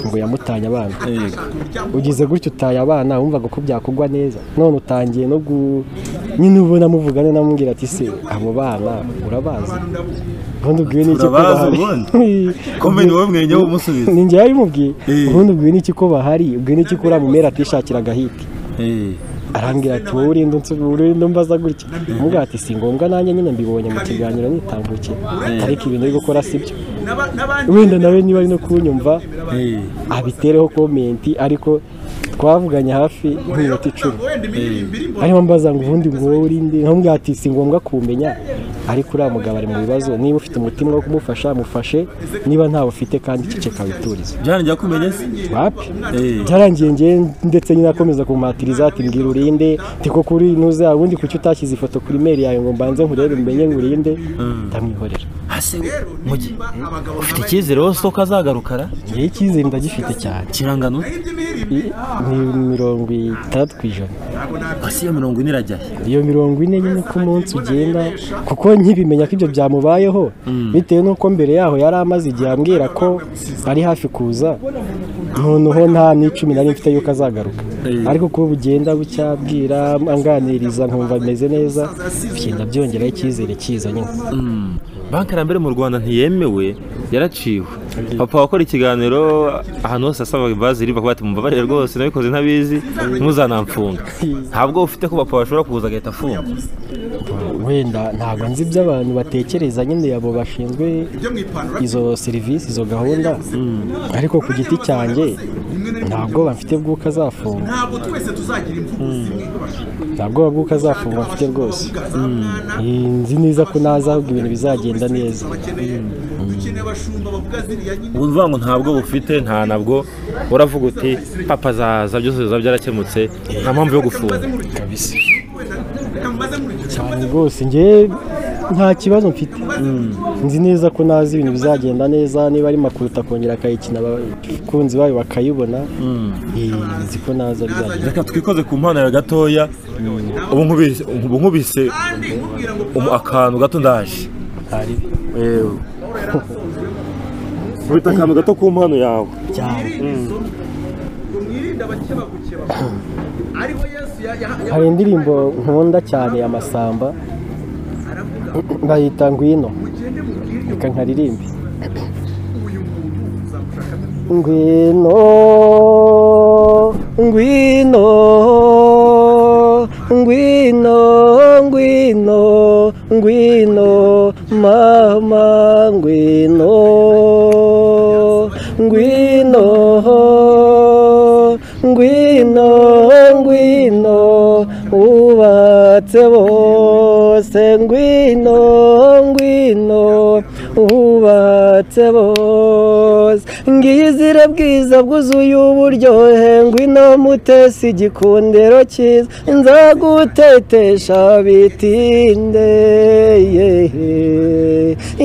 Speaker 1: ngo yamutanye abana
Speaker 2: eh
Speaker 1: ugize gutyo utaye abana wumvaga ko byakugwa neza none utangiye no gu nyine ubona amuvugana namubwira ati se abo bana urabazi ubundi ubwiwe n'iki ko
Speaker 2: Turabazi
Speaker 1: bahari
Speaker 2: ubundi. komenti wowe mwenyewe umusubiza
Speaker 1: ni njyewe yabimubwiye
Speaker 2: Eh.
Speaker 1: ubundi ubwiwe n'iki ko bahari ubwiwe n'iki ko uriya mumera atishakira agahiti
Speaker 2: eh
Speaker 1: arambwira ati wowe urinda unsu- urinda umbaza gutya umubwira ati si ngombwa nanjye nyine mbibonye mu kiganiro nitambukiye ariko ibintu uri gukora si byo wenda nawe niba ari no kunyumva
Speaker 2: eh
Speaker 1: abitereho komenti ariko twavuganye hafi nk'iminota icumi
Speaker 3: wenda imiririmbire irimo
Speaker 1: arimo mbaza ngo ubundi ngo wowe urinde nkamubwira ati si ngombwa kumenya ariko uriya mugabo ari mu bibazo niba ufite umutima wo kumufasha mufashe niba ntawe ufite kandi ceceka witurize
Speaker 2: byarangiye kumenya se
Speaker 1: wapi
Speaker 2: eh
Speaker 1: byarangiye ngewe ndetse nyine akomeza kumpatiriza ati mbwira urinde tiko kuri ntuze ubundi kuki utashyize ifoto kuri mail yawe ngo mbanze nkurebe mbenye ngo urinde ndamwihorera
Speaker 2: hase mugi ufite icyizere wowe soko azagarukara
Speaker 1: ngewe icyizere ndagifite cyane
Speaker 2: kirangano
Speaker 1: I- ni mirongo itandatu ku ijana
Speaker 2: hasi ya mirongo ine irajyahe
Speaker 1: iyo mirongo ine nyine uko umunsi ugenda kuko nkibimenya ko ibyo byamubayeho bitewe n'uko mbere yaho yari amaze igihe ambwira ko ari hafi kuza noneho nta n'icumi nari mfite yuko azagaruka ariko kuba bugenda bucya bwira anganiriza nkumva ameze neza bigenda byongeraho icyizere cyiza nyine
Speaker 2: banki ya mbere mu rwanda ntiyemewe yaraciwe papa wakora ikiganiro ahantu hose asabaga ivazi iriva kuba ati mumbabarire rwose nabikoze ntabizi mpuzanamfunga ntabwo ufite ko papa bashobora kuza agahita afunga
Speaker 1: wenda ntabwo nzi ibyo abantu batekereza nyine abo bashinzwe
Speaker 3: byo mu ipantaro
Speaker 1: izo serivisi izo gahunda ariko ku giti cyanjye ntabwo bafite bw'uko azafunga
Speaker 3: ntabwo twese tuzagira imvugo zimwe ko bashaka
Speaker 1: nta bwoba bw'uko azafunga mfite rwose
Speaker 3: bavuga za mwana
Speaker 1: Eh, nzi neza ko naza ahubwo ibintu bizagenda neza
Speaker 3: bakeneye dukeneye abashumba bavuga ziriya nyine
Speaker 2: ubu ngo ntabwo bufite nta nabwo uravuga uti papa zaza byose biba byarakemutse nta mpamvu yo gufunga
Speaker 3: reka mubaze mu rugero
Speaker 1: cyane rwose njyewe nta kibazo mfite nzi neza ko nazi ibintu bizagenda neza niba ari makuru akongera akayikina abakunzi bayo bakayibona Eh, nzi ko naza bizagenda
Speaker 2: reka twikoze ku mpanuro gatoya ubu nkubise- ubu nkubise
Speaker 3: kandi nkubwira ngo
Speaker 2: umu- akantu gato ndaje
Speaker 1: hari
Speaker 2: ubita akantu gato ku mpano yawe
Speaker 1: cyane
Speaker 3: ngo mwirinde abakeba gukeba ariho yesu ya- ya- ya-
Speaker 1: hari indirimbo nkunda cyane ya masamba bayita ngwino
Speaker 3: mugende mubwire
Speaker 1: reka nkaririmbe
Speaker 3: uyu muntu muzamushakamo
Speaker 1: Ngwino, ngwino, ngwino, ngwino, ngwino, mama ngwino, ngwino, ngwino, ngwino, ubatse bose, ngwino, ngwino, ubatse bose, ngizire bwiza bwuzuye uburyohe, ngwino mutesi igikundiro cyiza, nzagutetesha bitinde, yehe.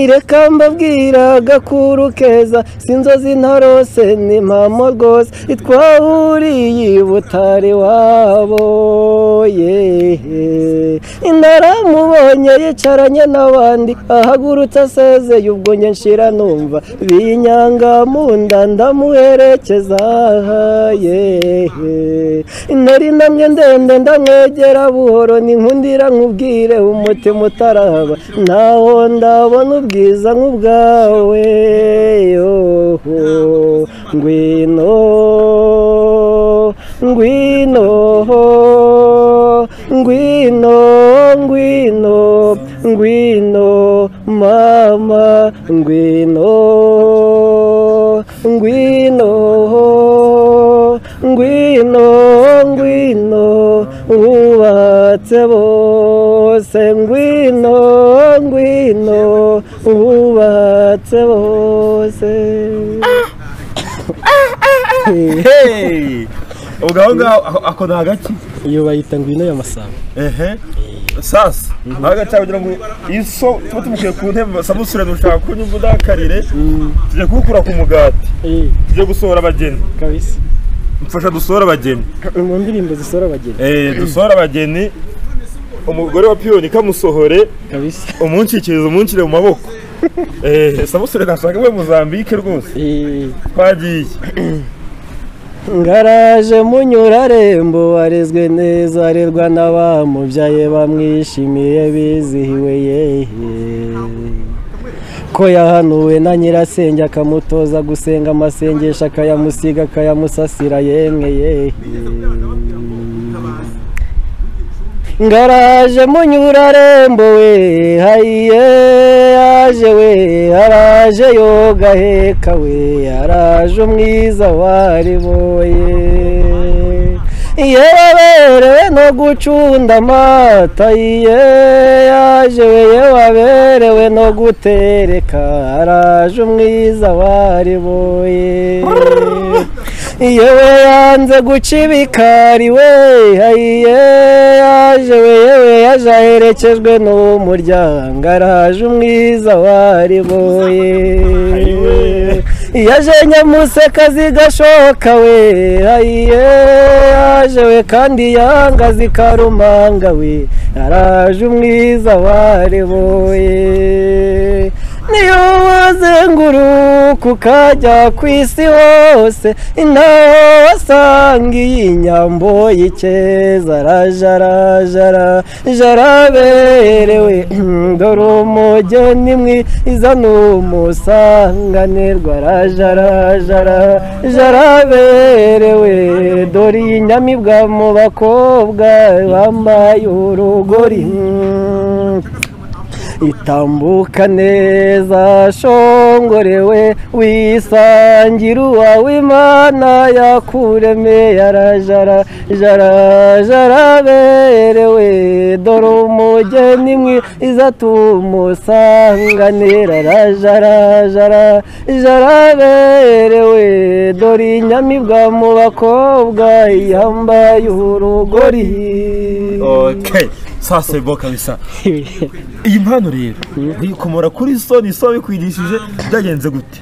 Speaker 1: ireka mbabwira agakuru keza, si inzozi ntarose ni impamo rwose, itwahuriye i butare wabo, yehe. Naramubonye yicaranye n'abandi, ahagurutse asezeye ubwo njye nshira numva, binyanga mu nda ndamuherekeza, yehe. Nari namwe ndende ndamwegera buhoro, ninkundira nkubwire umutima utaraba, naho ndabona ubwiza nk'ubwawe, yoho. Ngwino, ngwino, ngwino, ngwino, ngwino, mama, ngwino, ngwino, ngwino, ngwino, ubatse bose, ngwino, ngwino, ubatse bose.
Speaker 2: ubwo aho ngaho ako- ako ni agaki
Speaker 1: iyo bayita ngwino y'amasamba
Speaker 2: ehe sasa ntago cyangwa kugira ngo iso tuba tumukuye ku ntebe samusure nushaka kunyumva udakarire tujya kuwukura ku mugati tujye gusohora abageni
Speaker 1: kabisa
Speaker 2: mfasha dusohore abageni
Speaker 1: mu ndirimbo zisohora abageni
Speaker 2: eh dusohore abageni umugore wa piyoni kamusohore
Speaker 1: kabisa
Speaker 2: umunshyikiriza umunshyire mu maboko eh samusure nashaka we muzambike rwose
Speaker 1: Eh,
Speaker 2: twagiye
Speaker 1: ngaraje munyurarembo warezwe neza arerwa n'abamubyaye bamwishimiye bizihiwe yehe ko yahanuwe na nyirasenge akamutoza gusenga amasengesho akayamusiga akayamusasira yemwe yehe ngaraje munyurarembo we hayiye yaje we haraje yoga heka we haraje umwiza wari boye yewe no gucunda amata iye yaje we waberewe no gutereka araje umwiza wari boye yewe yanze guca ibikari we ayiye yaje we yewe yaje aherekejwe n'umuryango araje umwiza wari boye yaje nyamuseka zigashoka we ayiye yaje we kandi yanga zikarumanga we araje umwiza wareboye niyo wazenguruka ukajya ku isi hose ntaho wasanga iyi nyambo y'icyeza araje araje araje araberewe dore umugeni mwiza ni umusanganirwa araje araje araje araberewe dore iyi nyamibwa mu bakobwa bambaye urugori itambuka neza shongorewe wisangira uwawe imana yakuremeye arajara jara jara berewe dore umugeni mwiza tumusanganira rajara jara jara berewe dore inyamibwa mu bakobwa yambaye urugori
Speaker 2: okay sasa bo kabisa iyi mpano rero uyikomora kuri soni so bikwigishije byagenze gute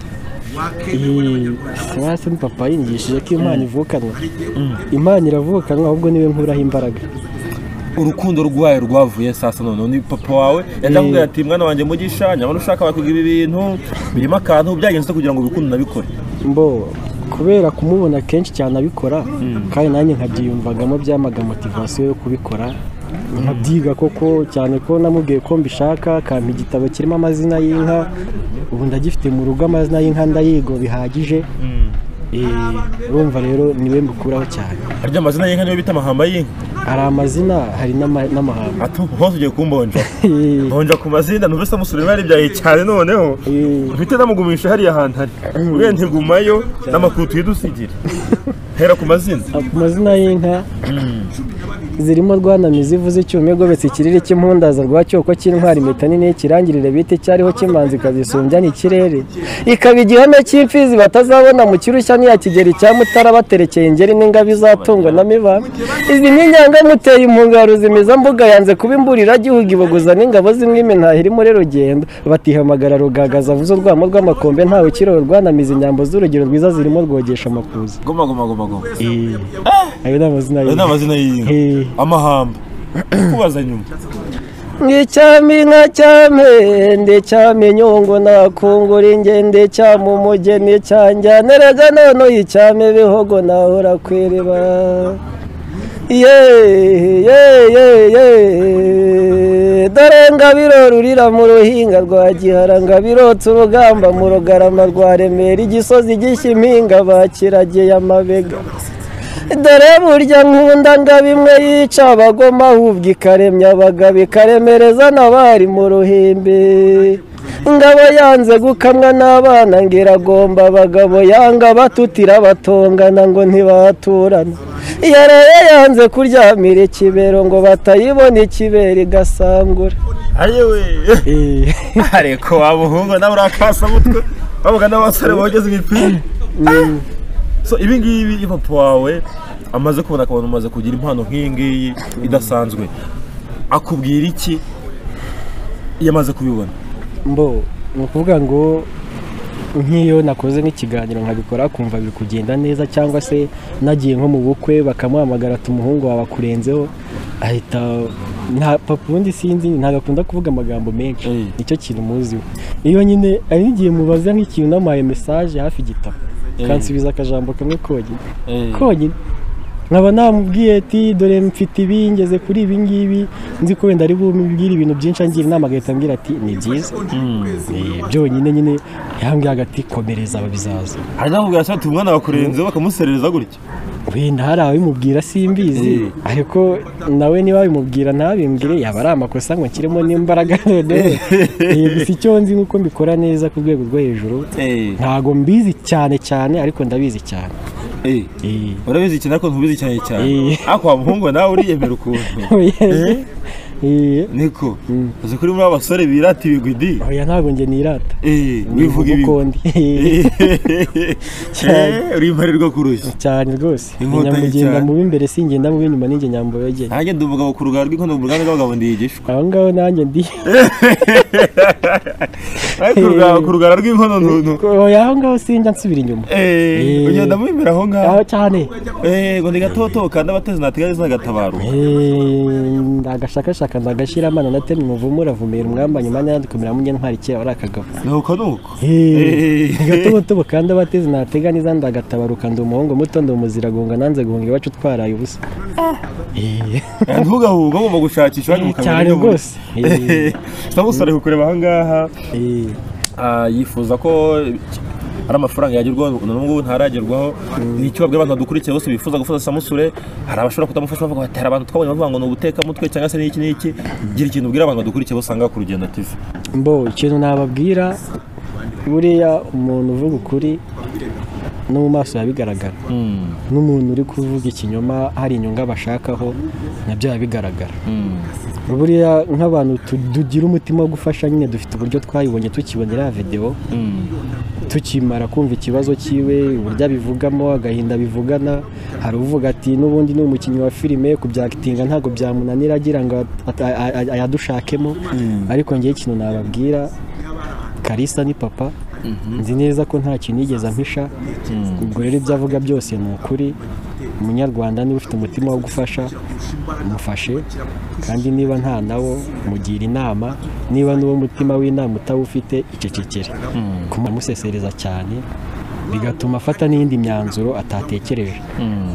Speaker 1: kuba se papa yingishije ko imana ivukanwa imana iravukanwa ahubwo niwe nkuraho imbaraga
Speaker 2: urukundo rwayo rwavuye sasa none ni papa wawe yandamubwira ati mwana wanjye mugisha nyamara ushaka wakwiga ibi bintu birimo akantu byagenze ute kugira ngo ubikunde unabikore
Speaker 1: mbo kubera kumubona kenshi cyane abikora kandi nanjye nkabyiyumvagamo byamaga motivasiyo yo kubikora nkabyiga koko cyane ko namubwiye ko mbishaka akampa igitabo kirimo amazina y'inka ubu ndagifite mu rugo amazina y'inka ndayigo bihagije Eh, urumva rero niwe mbukuraho cyane
Speaker 2: harya amazina y'inka niyo bita amahamba y'inka
Speaker 1: hari amazina hari n'ama- n'amahanga
Speaker 2: atu hose ugiye kumbonja mbonja ku mazina numvise amusurira yaribyaye cyane noneho
Speaker 1: Eh,
Speaker 2: mpite namugumisha hariya ahantu hari uriya ntigumayo n'amakutu yidusigira hera ku mazina
Speaker 1: ku mazina y'inka zirimo rwanamizi ivuze icyuma igobetse ikiriri cy'impundaza rwa cyoko cy'intwari impeta nini y'ikirangirire bita icyariho cy'imanzi ikazisumbya n'ikirere ikaba igihome cy'imfizi batazabona mu kirushya n'iya kigeri cya mutara baterekeye ingeri n'ingabo izatungwa na miba izi n'inyanga muteye impungaro zimiza mbuga yanze kuba imburira gihugu ibogoza n'ingabo zimwe ntaho iri muri rugendo batihamagara rugagaza avuze urwamo rw'amakombe ntawe ukiriho rwanamizi inyambo z'urugero rwiza zirimo rwogesha amakuza
Speaker 2: goma goma goma goma
Speaker 1: ayo ni amazina
Speaker 2: ayo ni
Speaker 1: y'inka
Speaker 2: amazina y'inka
Speaker 1: Eh.
Speaker 2: amahamba kubaza nyuma
Speaker 1: nk'icyami nka cyamende cyamenyongo nakungura ingende cyama umugeni cyanjyaniraga none icyame bihogo nawe urakwiriba ye ye ye ye dore ngabiro rurira mu ruhinga rwa gihara ngabirotse urugamba mu rugarama rwa remera igisozi gishya impinga bakirageye amabega dore burya nkunda nga bimwe yica abagoma ahubwo ikaremya abagabo ikaremereza n'abari mu ruhimbi ngabo yanze gukamwa n'abana ngira agomba abagabo yanga batutira batongana ngo ntibaturana yareye yanze kuryamira ikibero ngo batayibona ikibero igasangura
Speaker 2: ayewe ariko wabuhungu nawe urakasamutwe bavuga n'abasore bogeze imipira so ibi ngibi iyo papa wawe amaze kubona akabona umaze kugira impano nk'iyi ngiyi idasanzwe akubwira iki iyo amaze kubibona
Speaker 1: mbo ni ukuvuga ngo nk'iyo nakoze nk'ikiganiro nkabikora kumva biri kugenda neza cyangwa se nagiye nko mu bukwe bakamuhamagara ati umuhungu wawe akurenzeho ahita nta papa ubundi sinzi ntabwo akunda kuvuga amagambo menshi
Speaker 2: Mm.
Speaker 1: nicyo kintu umuziho iyo nyine hari n'igihe mubaza nk'ikintu namuhaye mesaje hafi igitabo kansubiza akajambo kamwe konyine konyine nkaba namubwiye ati dore mfite ibi ngeze kuri ibi ngibi nzi ko wenda ari bumbwire ibintu byinshi angira inama agahita ambwira ati ni byiza Eh, byonyine nyine yambwiye hagati komereza bizaza
Speaker 2: hari n'abamubwira ati umwana wakurenzeho bakamuserereza gutya
Speaker 1: wenda hari ababimubwira simbizi
Speaker 2: Eh.
Speaker 1: ariko nawe niba babimubwira ntabimbwire yaba ari amakosa ngo nshyiremo n'imbaraga noneho Eh, gusa icyo nzi ni uko mbikora neza ku rwego rwo hejuru ntago mbizi cyane cyane ariko ndabizi cyane Eh.
Speaker 2: urabizi cyane ariko ntubizi cyane cyane
Speaker 1: Eh.
Speaker 2: ariko wa muhungu nawe uriyemera ukuntu
Speaker 1: Eh? Eh.
Speaker 2: niko uzi kuri muri aba basore birata ibigwidi
Speaker 1: oya ntabwo njye nirata
Speaker 2: Eh, wivuga ibigwi
Speaker 1: ubukondi Cyane.
Speaker 2: Eh, uri imparirwa kurushya
Speaker 1: cyane rwose
Speaker 2: Inkota ye
Speaker 1: nyamugenda
Speaker 2: cyane.
Speaker 1: mubi imbere singenda mubi inyuma ninjye nyamboyogeye
Speaker 2: nanjye ndi umugabo ku rugara rw'inkondo mu ruganda rw'abagabo ndiyigishwa
Speaker 1: aho ngaho nanjye ndi
Speaker 2: ariko ku rugara- ku rugara rw'inkono ntuntu
Speaker 1: oya aho ngaho sinjya nsubira inyuma Eh.
Speaker 2: ugenda mwemera aho ngaho
Speaker 1: aho cyane
Speaker 2: Eh, ngo ndigatotoka n'abatezi ntateganya zagatabarwa
Speaker 1: Eh, ndagashakashaka ndagashyira amana natema umuvumu uravumera umwamba nyuma nandikomera munye ntwari kera wari akagabo
Speaker 2: ni uko ni uko Eh.
Speaker 1: gatobotobo kandi abatezi natega neza ndagatabaruka ndi umuhungu muto ndi umuziragonga nanze guhunga iwacu twaraye ubusa Eh.
Speaker 2: ntugahuga ugomba gushakisha iwanyu mu
Speaker 1: Cyane
Speaker 2: kamera
Speaker 1: rwose.
Speaker 2: sinamusore kukureba aha ngaha
Speaker 1: Eh.
Speaker 2: Ah, yifuza ko hari amafaranga yagerwaho na n'ubwo ntaragerwaho ni icyo babwira abantu badukurikiye bose bifuza gufuza samusure hari abashobora kutamufasha bavuga bati hari abantu twabonye bavuga ngo ni ubutekamutwe cyangwa se n'iki n'iki gira ikintu ubwira abantu badukurikiye bose ahangaha ku rugendo TV
Speaker 1: mbo ikintu nababwira buriya umuntu uvuga ukuri no mu maso bigaragara n'umuntu uri kuvuga ikinyoma hari inyungu abashakaho nabyo biba bigaragara buriya nk'abantu tu- tugira umutima wo gufasha nyine dufite uburyo twayibonye tukibonera ya videwo tukimara kumva ikibazo cyiwe uburyo abivugamo agahinda bivugana hari uvuga ati n'ubundi ni umukinnyi wa filime kubyakitinga ntabwo byamunanira agira ngo at- a- a- a- ayadushakemo ariko ngewe ikintu nababwira karisa ni papa nzi neza ko nta kintu yigeze ampisha ubwo rero ibyo avuga byose ni ukuri umunyarwanda niba ufite umutima wo gufasha mufashe kandi niba nta nawo mugira inama niba n'uwo mutima w'inama utawufite icecekere kumusesereza cyane bigatuma afata n'indi myanzuro atatekereje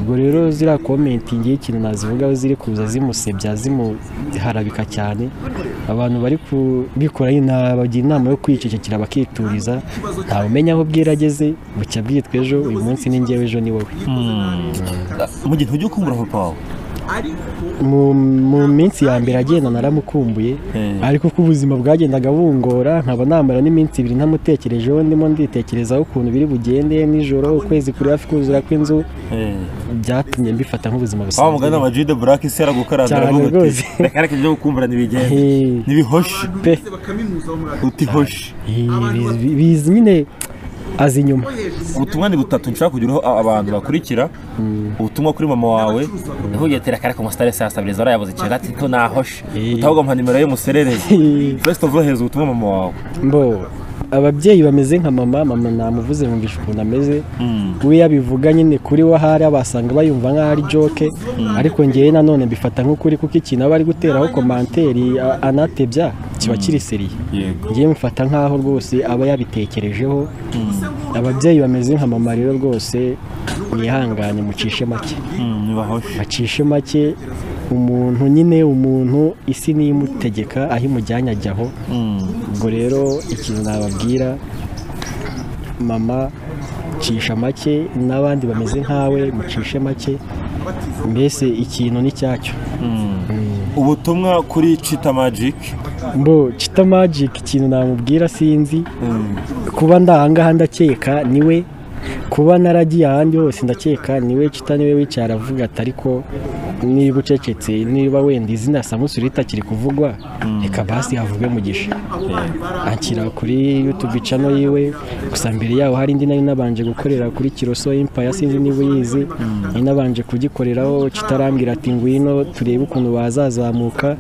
Speaker 1: ubwo rero ziriya komenti ngiye ikintu nazivugaho ziri kuza zimusebya zimuharabika cyane abantu bari kubikora bagira inama yo kwicecekera bakituriza ntawumenya aho bwira ageze bucya bwitwa ejo uyu munsi ni ngewe ejo ni wowe
Speaker 2: mu gihe ntujya ukumbura papa wawe
Speaker 1: mu mu minsi ya mbere agenda naramukumbuye
Speaker 2: Mm.
Speaker 1: ariko uko ubuzima bwagendaga bungora nkaba namara n'iminsi ibiri ntamutekerejeho ndimo nditekerezaho ukuntu biri bugende nijoro ukwezi kuri hafi kuzura kw'inzu byatumye mbifata nk'ubuzima
Speaker 2: wa mugani
Speaker 1: busanzwe
Speaker 2: wa jide burake se aragukaranga
Speaker 1: Cyane
Speaker 2: aravuga
Speaker 1: rwose.
Speaker 2: ati reka reka ibyo gukumbura ntibigende
Speaker 1: Eh.
Speaker 2: ntibihoshi
Speaker 3: abantu
Speaker 1: Pe.
Speaker 3: bose bakaminuza bo muri aka
Speaker 2: uti hoshi
Speaker 1: Eh, bizi- bi- bizi nyine azi inyuma
Speaker 2: ubutumwa ni butatu nshaka kugiraho a- abantu bakurikira ubutumwa kuri mama wawe ntuvuge ati reka reka umusitari sasabiriza arayabuze ikintu ati to nahoshe utavuga muha nimero ye muserereye
Speaker 1: Eh.
Speaker 2: first of all heza ubutumwa mama wawe
Speaker 1: mbo ababyeyi bameze nka mama mama namuvuze mwumvisha ukuntu ameze we yabivuga nyine kuri we ahari abasanga bayumva nk'aho ari joke ariko ngewe nanone mbifata nk'ukuri kuko ikintu aba ari guteraho komanteri a- anatebya kiba kiri seriye
Speaker 2: yego
Speaker 1: ngewe mufata nk'aho rwose aba yabitekerejeho ababyeyi bameze nka mama rero rwose mwihangane mucishe make
Speaker 2: ntibahoshe
Speaker 1: bacishe make umuntu nyine umuntu isi niyo imutegeka aho imujyanye ajya aho ubwo rero ikintu nababwira mama cisha make n'abandi bameze nkawe mucishe make mbese ikintu ni cyacyo
Speaker 2: ubutumwa kuri cita magic
Speaker 1: mbo cita magic ikintu namubwira sinzi kuba ndahangaha ndakeka niwe kuba naragiye ahandi hose ndakeka niwe cita niwe wicara avuga ati ariko niba ucecetse niba wenda izina samusuri ritakiri kuvugwa reka basi havuge mugisha akira kuri youtube channel yiwe gusa mbere yaho hari indi nari nabanje gukorera kuri kiroso empire sinzi niba uyizi nari nabanje kugikoreraho kitarambwira ati ngwino turebe ukuntu bazazamuka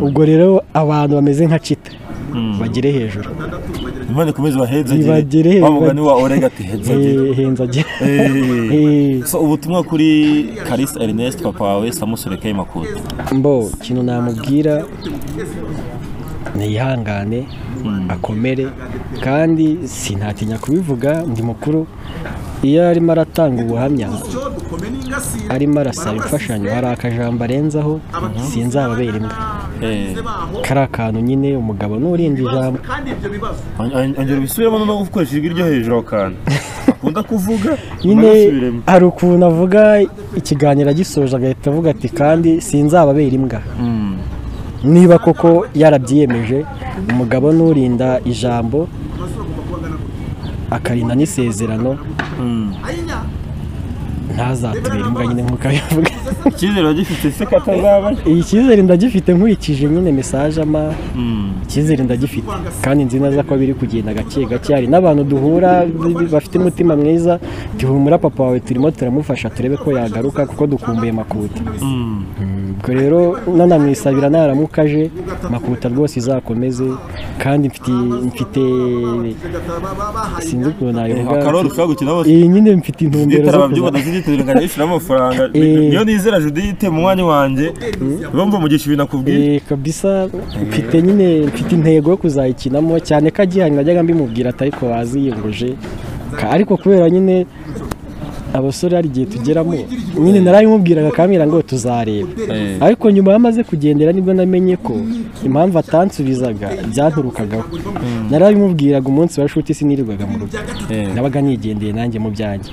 Speaker 1: ubwo rero abantu bameze nka cita bagere hejuru
Speaker 2: imana ikomeze
Speaker 1: Ibagere,
Speaker 2: bahezagire wa mugani wa orega ati hezagire
Speaker 1: Eh, henzagera Eh.
Speaker 2: Eh. so ubutumwa kuri karisa ernest papa wawe samusure kay makuza
Speaker 1: mbo ikintu namubwira niyihangane akomere kandi sinatinya kubivuga ndi mukuru iyo arimo aratanga ubuhamya arimo arasaba imfashanyo hari akajambo arenzaho sinzababera imbwa
Speaker 2: Eh.
Speaker 1: kari akantu nyine umugabo n'urinda ijambo
Speaker 2: ongera ubisubiremo no gukoresha ijwi ryo hejuru aho kantu akunda kuvuga
Speaker 1: nyine
Speaker 2: ubisubiremo
Speaker 1: hari ukuntu avuga ikiganiro agisoje agahita avuga ati kandi sinzababera imbwa niba koko yarabyiyemeje umugabo n'urinda ijambo akarinda n'isezerano ntazatubera imbwa nyine nk'uko abivuga
Speaker 2: icyizere wagifite se ko atazaba
Speaker 1: iyi cyizere ndagifite nkurikije nyine mesaje ama icyizere ndagifite kandi nzi neza ko biri kugenda gake gake hari n'abantu duhura b- b- bafite umutima mwiza duhumura papa wawe turimo turamufasha turebe ko yagaruka kuko dukumbuye makuta ubwo rero nanamwisabira naramuka aje makuta rwose izakomeze kandi mfite- mfite sinzi ukuntu nabivuga
Speaker 2: akaroro ushobora gukina hose
Speaker 1: iyi nyine mfite intumbero
Speaker 2: nditara
Speaker 1: zo
Speaker 2: ababyumva
Speaker 1: kuza-
Speaker 2: ndazigitira nkanayishyuramo amafaranga
Speaker 1: Eh.
Speaker 2: iyo nizera judite mu mwanya wanjye bumva umugisha ibintu akubwiye
Speaker 1: Eh, kabisa mfite nyine mfite intego yo kuzayikinamo cyane ko agihanye najyaga mbimubwira atari ko waziyenguje Ka- ariko kubera nyine abasore hari igihe tugeramo nyine narabimubwiraga akamira ngo tuzareba
Speaker 4: Eh.
Speaker 1: ariko nyuma yamaze kugendera nibwo namenye ko impamvu atansubizaga byanturukagaho narabimubwiraga umunsi wa shuti sinirirwaga mu rugo
Speaker 4: Eh.
Speaker 1: nabaga nigendeye nanjye mu byanjye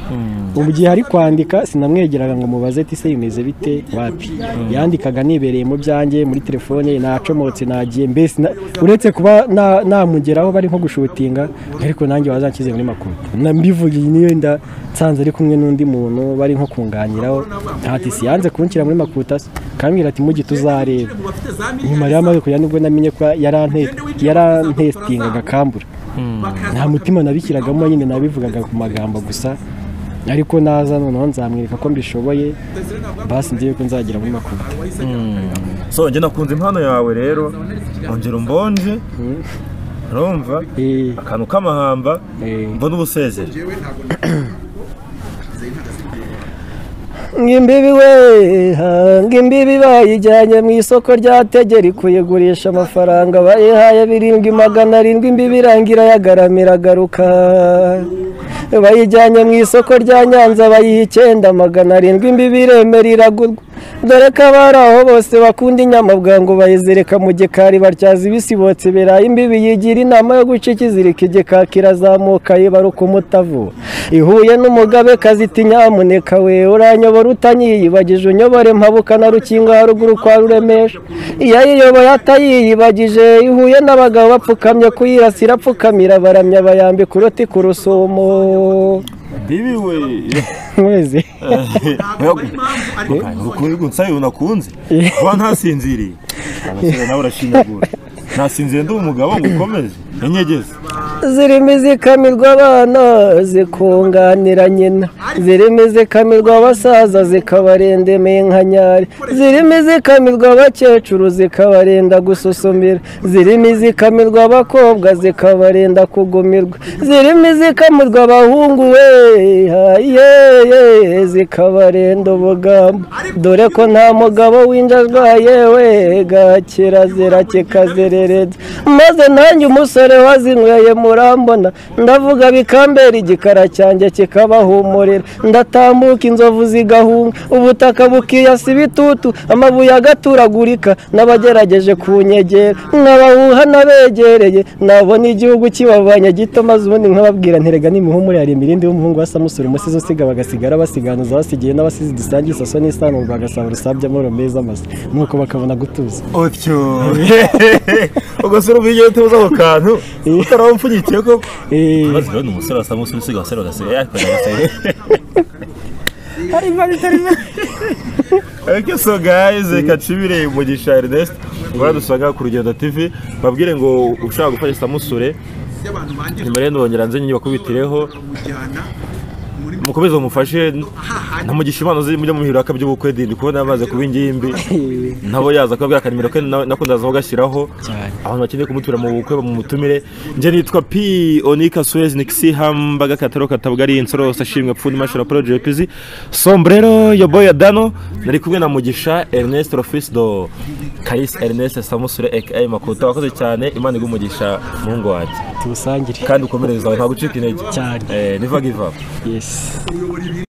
Speaker 1: mu gihe ari kwandika sinamwegeraga ngo mubaze ati se bimeze bite wapi yandikaga nibereye mu byanjye muri telefone nacomotse nagiye mbese na- uretse kuba na- namugeraho bari nko gushutinga ariko nanjye wazanshyize muri makuru Na- mbivugiye niyo nda nsanze ari kumwe n'undi muntu bari nko kunganiraho ati si yanze kunshyira muri makutasi kambwira ati mujyi tuzareba nyuma rero amaze kujya nibwo namenye ko yarante- yarantestingaga kambura nta mutima nabishyiragamo nyine nabivugaga ku magambo gusa ariko naza noneho nzamwereka ko mbishoboye basi ngiye ko nzagera muri makuru
Speaker 2: so njye nakunze impano yawe rero ongera umbonje urumva
Speaker 1: Eh,
Speaker 2: akantu k'amahamba
Speaker 1: eh.
Speaker 2: mbona ubusezera
Speaker 1: Ngimbibi we ha, ngimbibi bayijyanye mu isoko rya tegera kuyigurisha amafaranga bayihaye birindwi magana arindwi imbibi irangira yagaramira agaruka bayijyanye mu isoko rya nyanza bayiha icyenda magana arindwi imbibi iremera iragurwa dore ko abari aho bose bakunda inyamabwa ngo bayizirika mu gikari batyaza ibisibotse birayi imbibi yigira inama yo guca ikizirika igikaka kirazamuka yibaruka umutavu ihuye n'umugabekazi iti nyamuneka we uranyobora utanyiyibagije unyobore mpabuka na rukinga haruguru kwa ruremesha iyo ayiyoboye atayiyibagije ihuye n'abagabo bapfukamye kuyirasira apfukamira baramya bayambika uruti ku rusumo
Speaker 2: bibi we
Speaker 1: mwese
Speaker 2: nsaba ibintu nakunze kuba ntasinziriye abasore nawe urashinyagura nasinziriye ndi umugabo ngo ukomeze inyegeze
Speaker 1: zirimo izikamirwa abana zikunganira nyina zirimo izikamirwa abasaza zikabarendemeye nka nyari zirimo izikamirwa abakecuru zikabarenda gususumira zirimo izikamirwa abakobwa zikabarenda kugumirwa zirimo izikamirwa abahungu we ha, ye, ye, zikabarenda ubugambo dore ko nta mugabo w'inja arwaye we gakirazira kikazerereza maze nanjye umusore wazinyweye murambona ndavuga bikambera igikara cyanjye kikabahumurira ndatambuka inzovu zigahunga ubutaka bukiyasa ibitutu amabuye agaturagurika n'abagerageje kunyegera nkabawuha n'abegereye nabona igihugu kibavanye gito maze ubundi nkababwira nterega n'imihumure hari imirindi y'umuhungu wa samusure umusizi usiga bagasigara basiganuza basigiye n'abasizi dusangiye isaso n'isano bagasaba urusabye amahoro meza amasa nuko bakabona gutuza
Speaker 2: utyo ugasura ubwigenge tubuze ako kantu utaramumpfunyikiye koko
Speaker 1: Eh,
Speaker 4: maze urabona umusore wasa nk'usuri usiga abasore bagasiga yakorera abasore
Speaker 2: Eke so guys, reka tubire umugisha Ernest. Baradusanga ku Rugendo TV, babwire ngo ushaka gufasha Samusure,
Speaker 3: y'abantu banjye
Speaker 2: nyuma rero ndongera nze nyine bakubitireho,
Speaker 3: kujyana muri
Speaker 2: mukomeze mumufashe, ntamugisha impano ziri mujya mu biraka by'ubukwe dindi kubona yamaze kuba ingimbi. Nabo yaza kubabwira akanimero ke na- nakundaza kugashyiraho.
Speaker 1: Cyane.
Speaker 2: Abantu bakeneye kumutura mu bukwe bamumutumire. Nje nitwa P Onika Suez Nixi Hambaga Kataro Katabgari Insoro Sashimwe Pfundi Mashara Project PZ. Sombrero yo boya Dano nari kumwe na Mugisha Ernest Rofis do Karis Ernest Samusure aka Makuta wakoze cyane Imana igumugisha muhungu wanjye
Speaker 1: tubusangire
Speaker 2: kandi ukomereze zawe ntabwo ucika intege
Speaker 1: Cyane.
Speaker 2: eh never give up
Speaker 1: yes
Speaker 3: kuyobora ibiri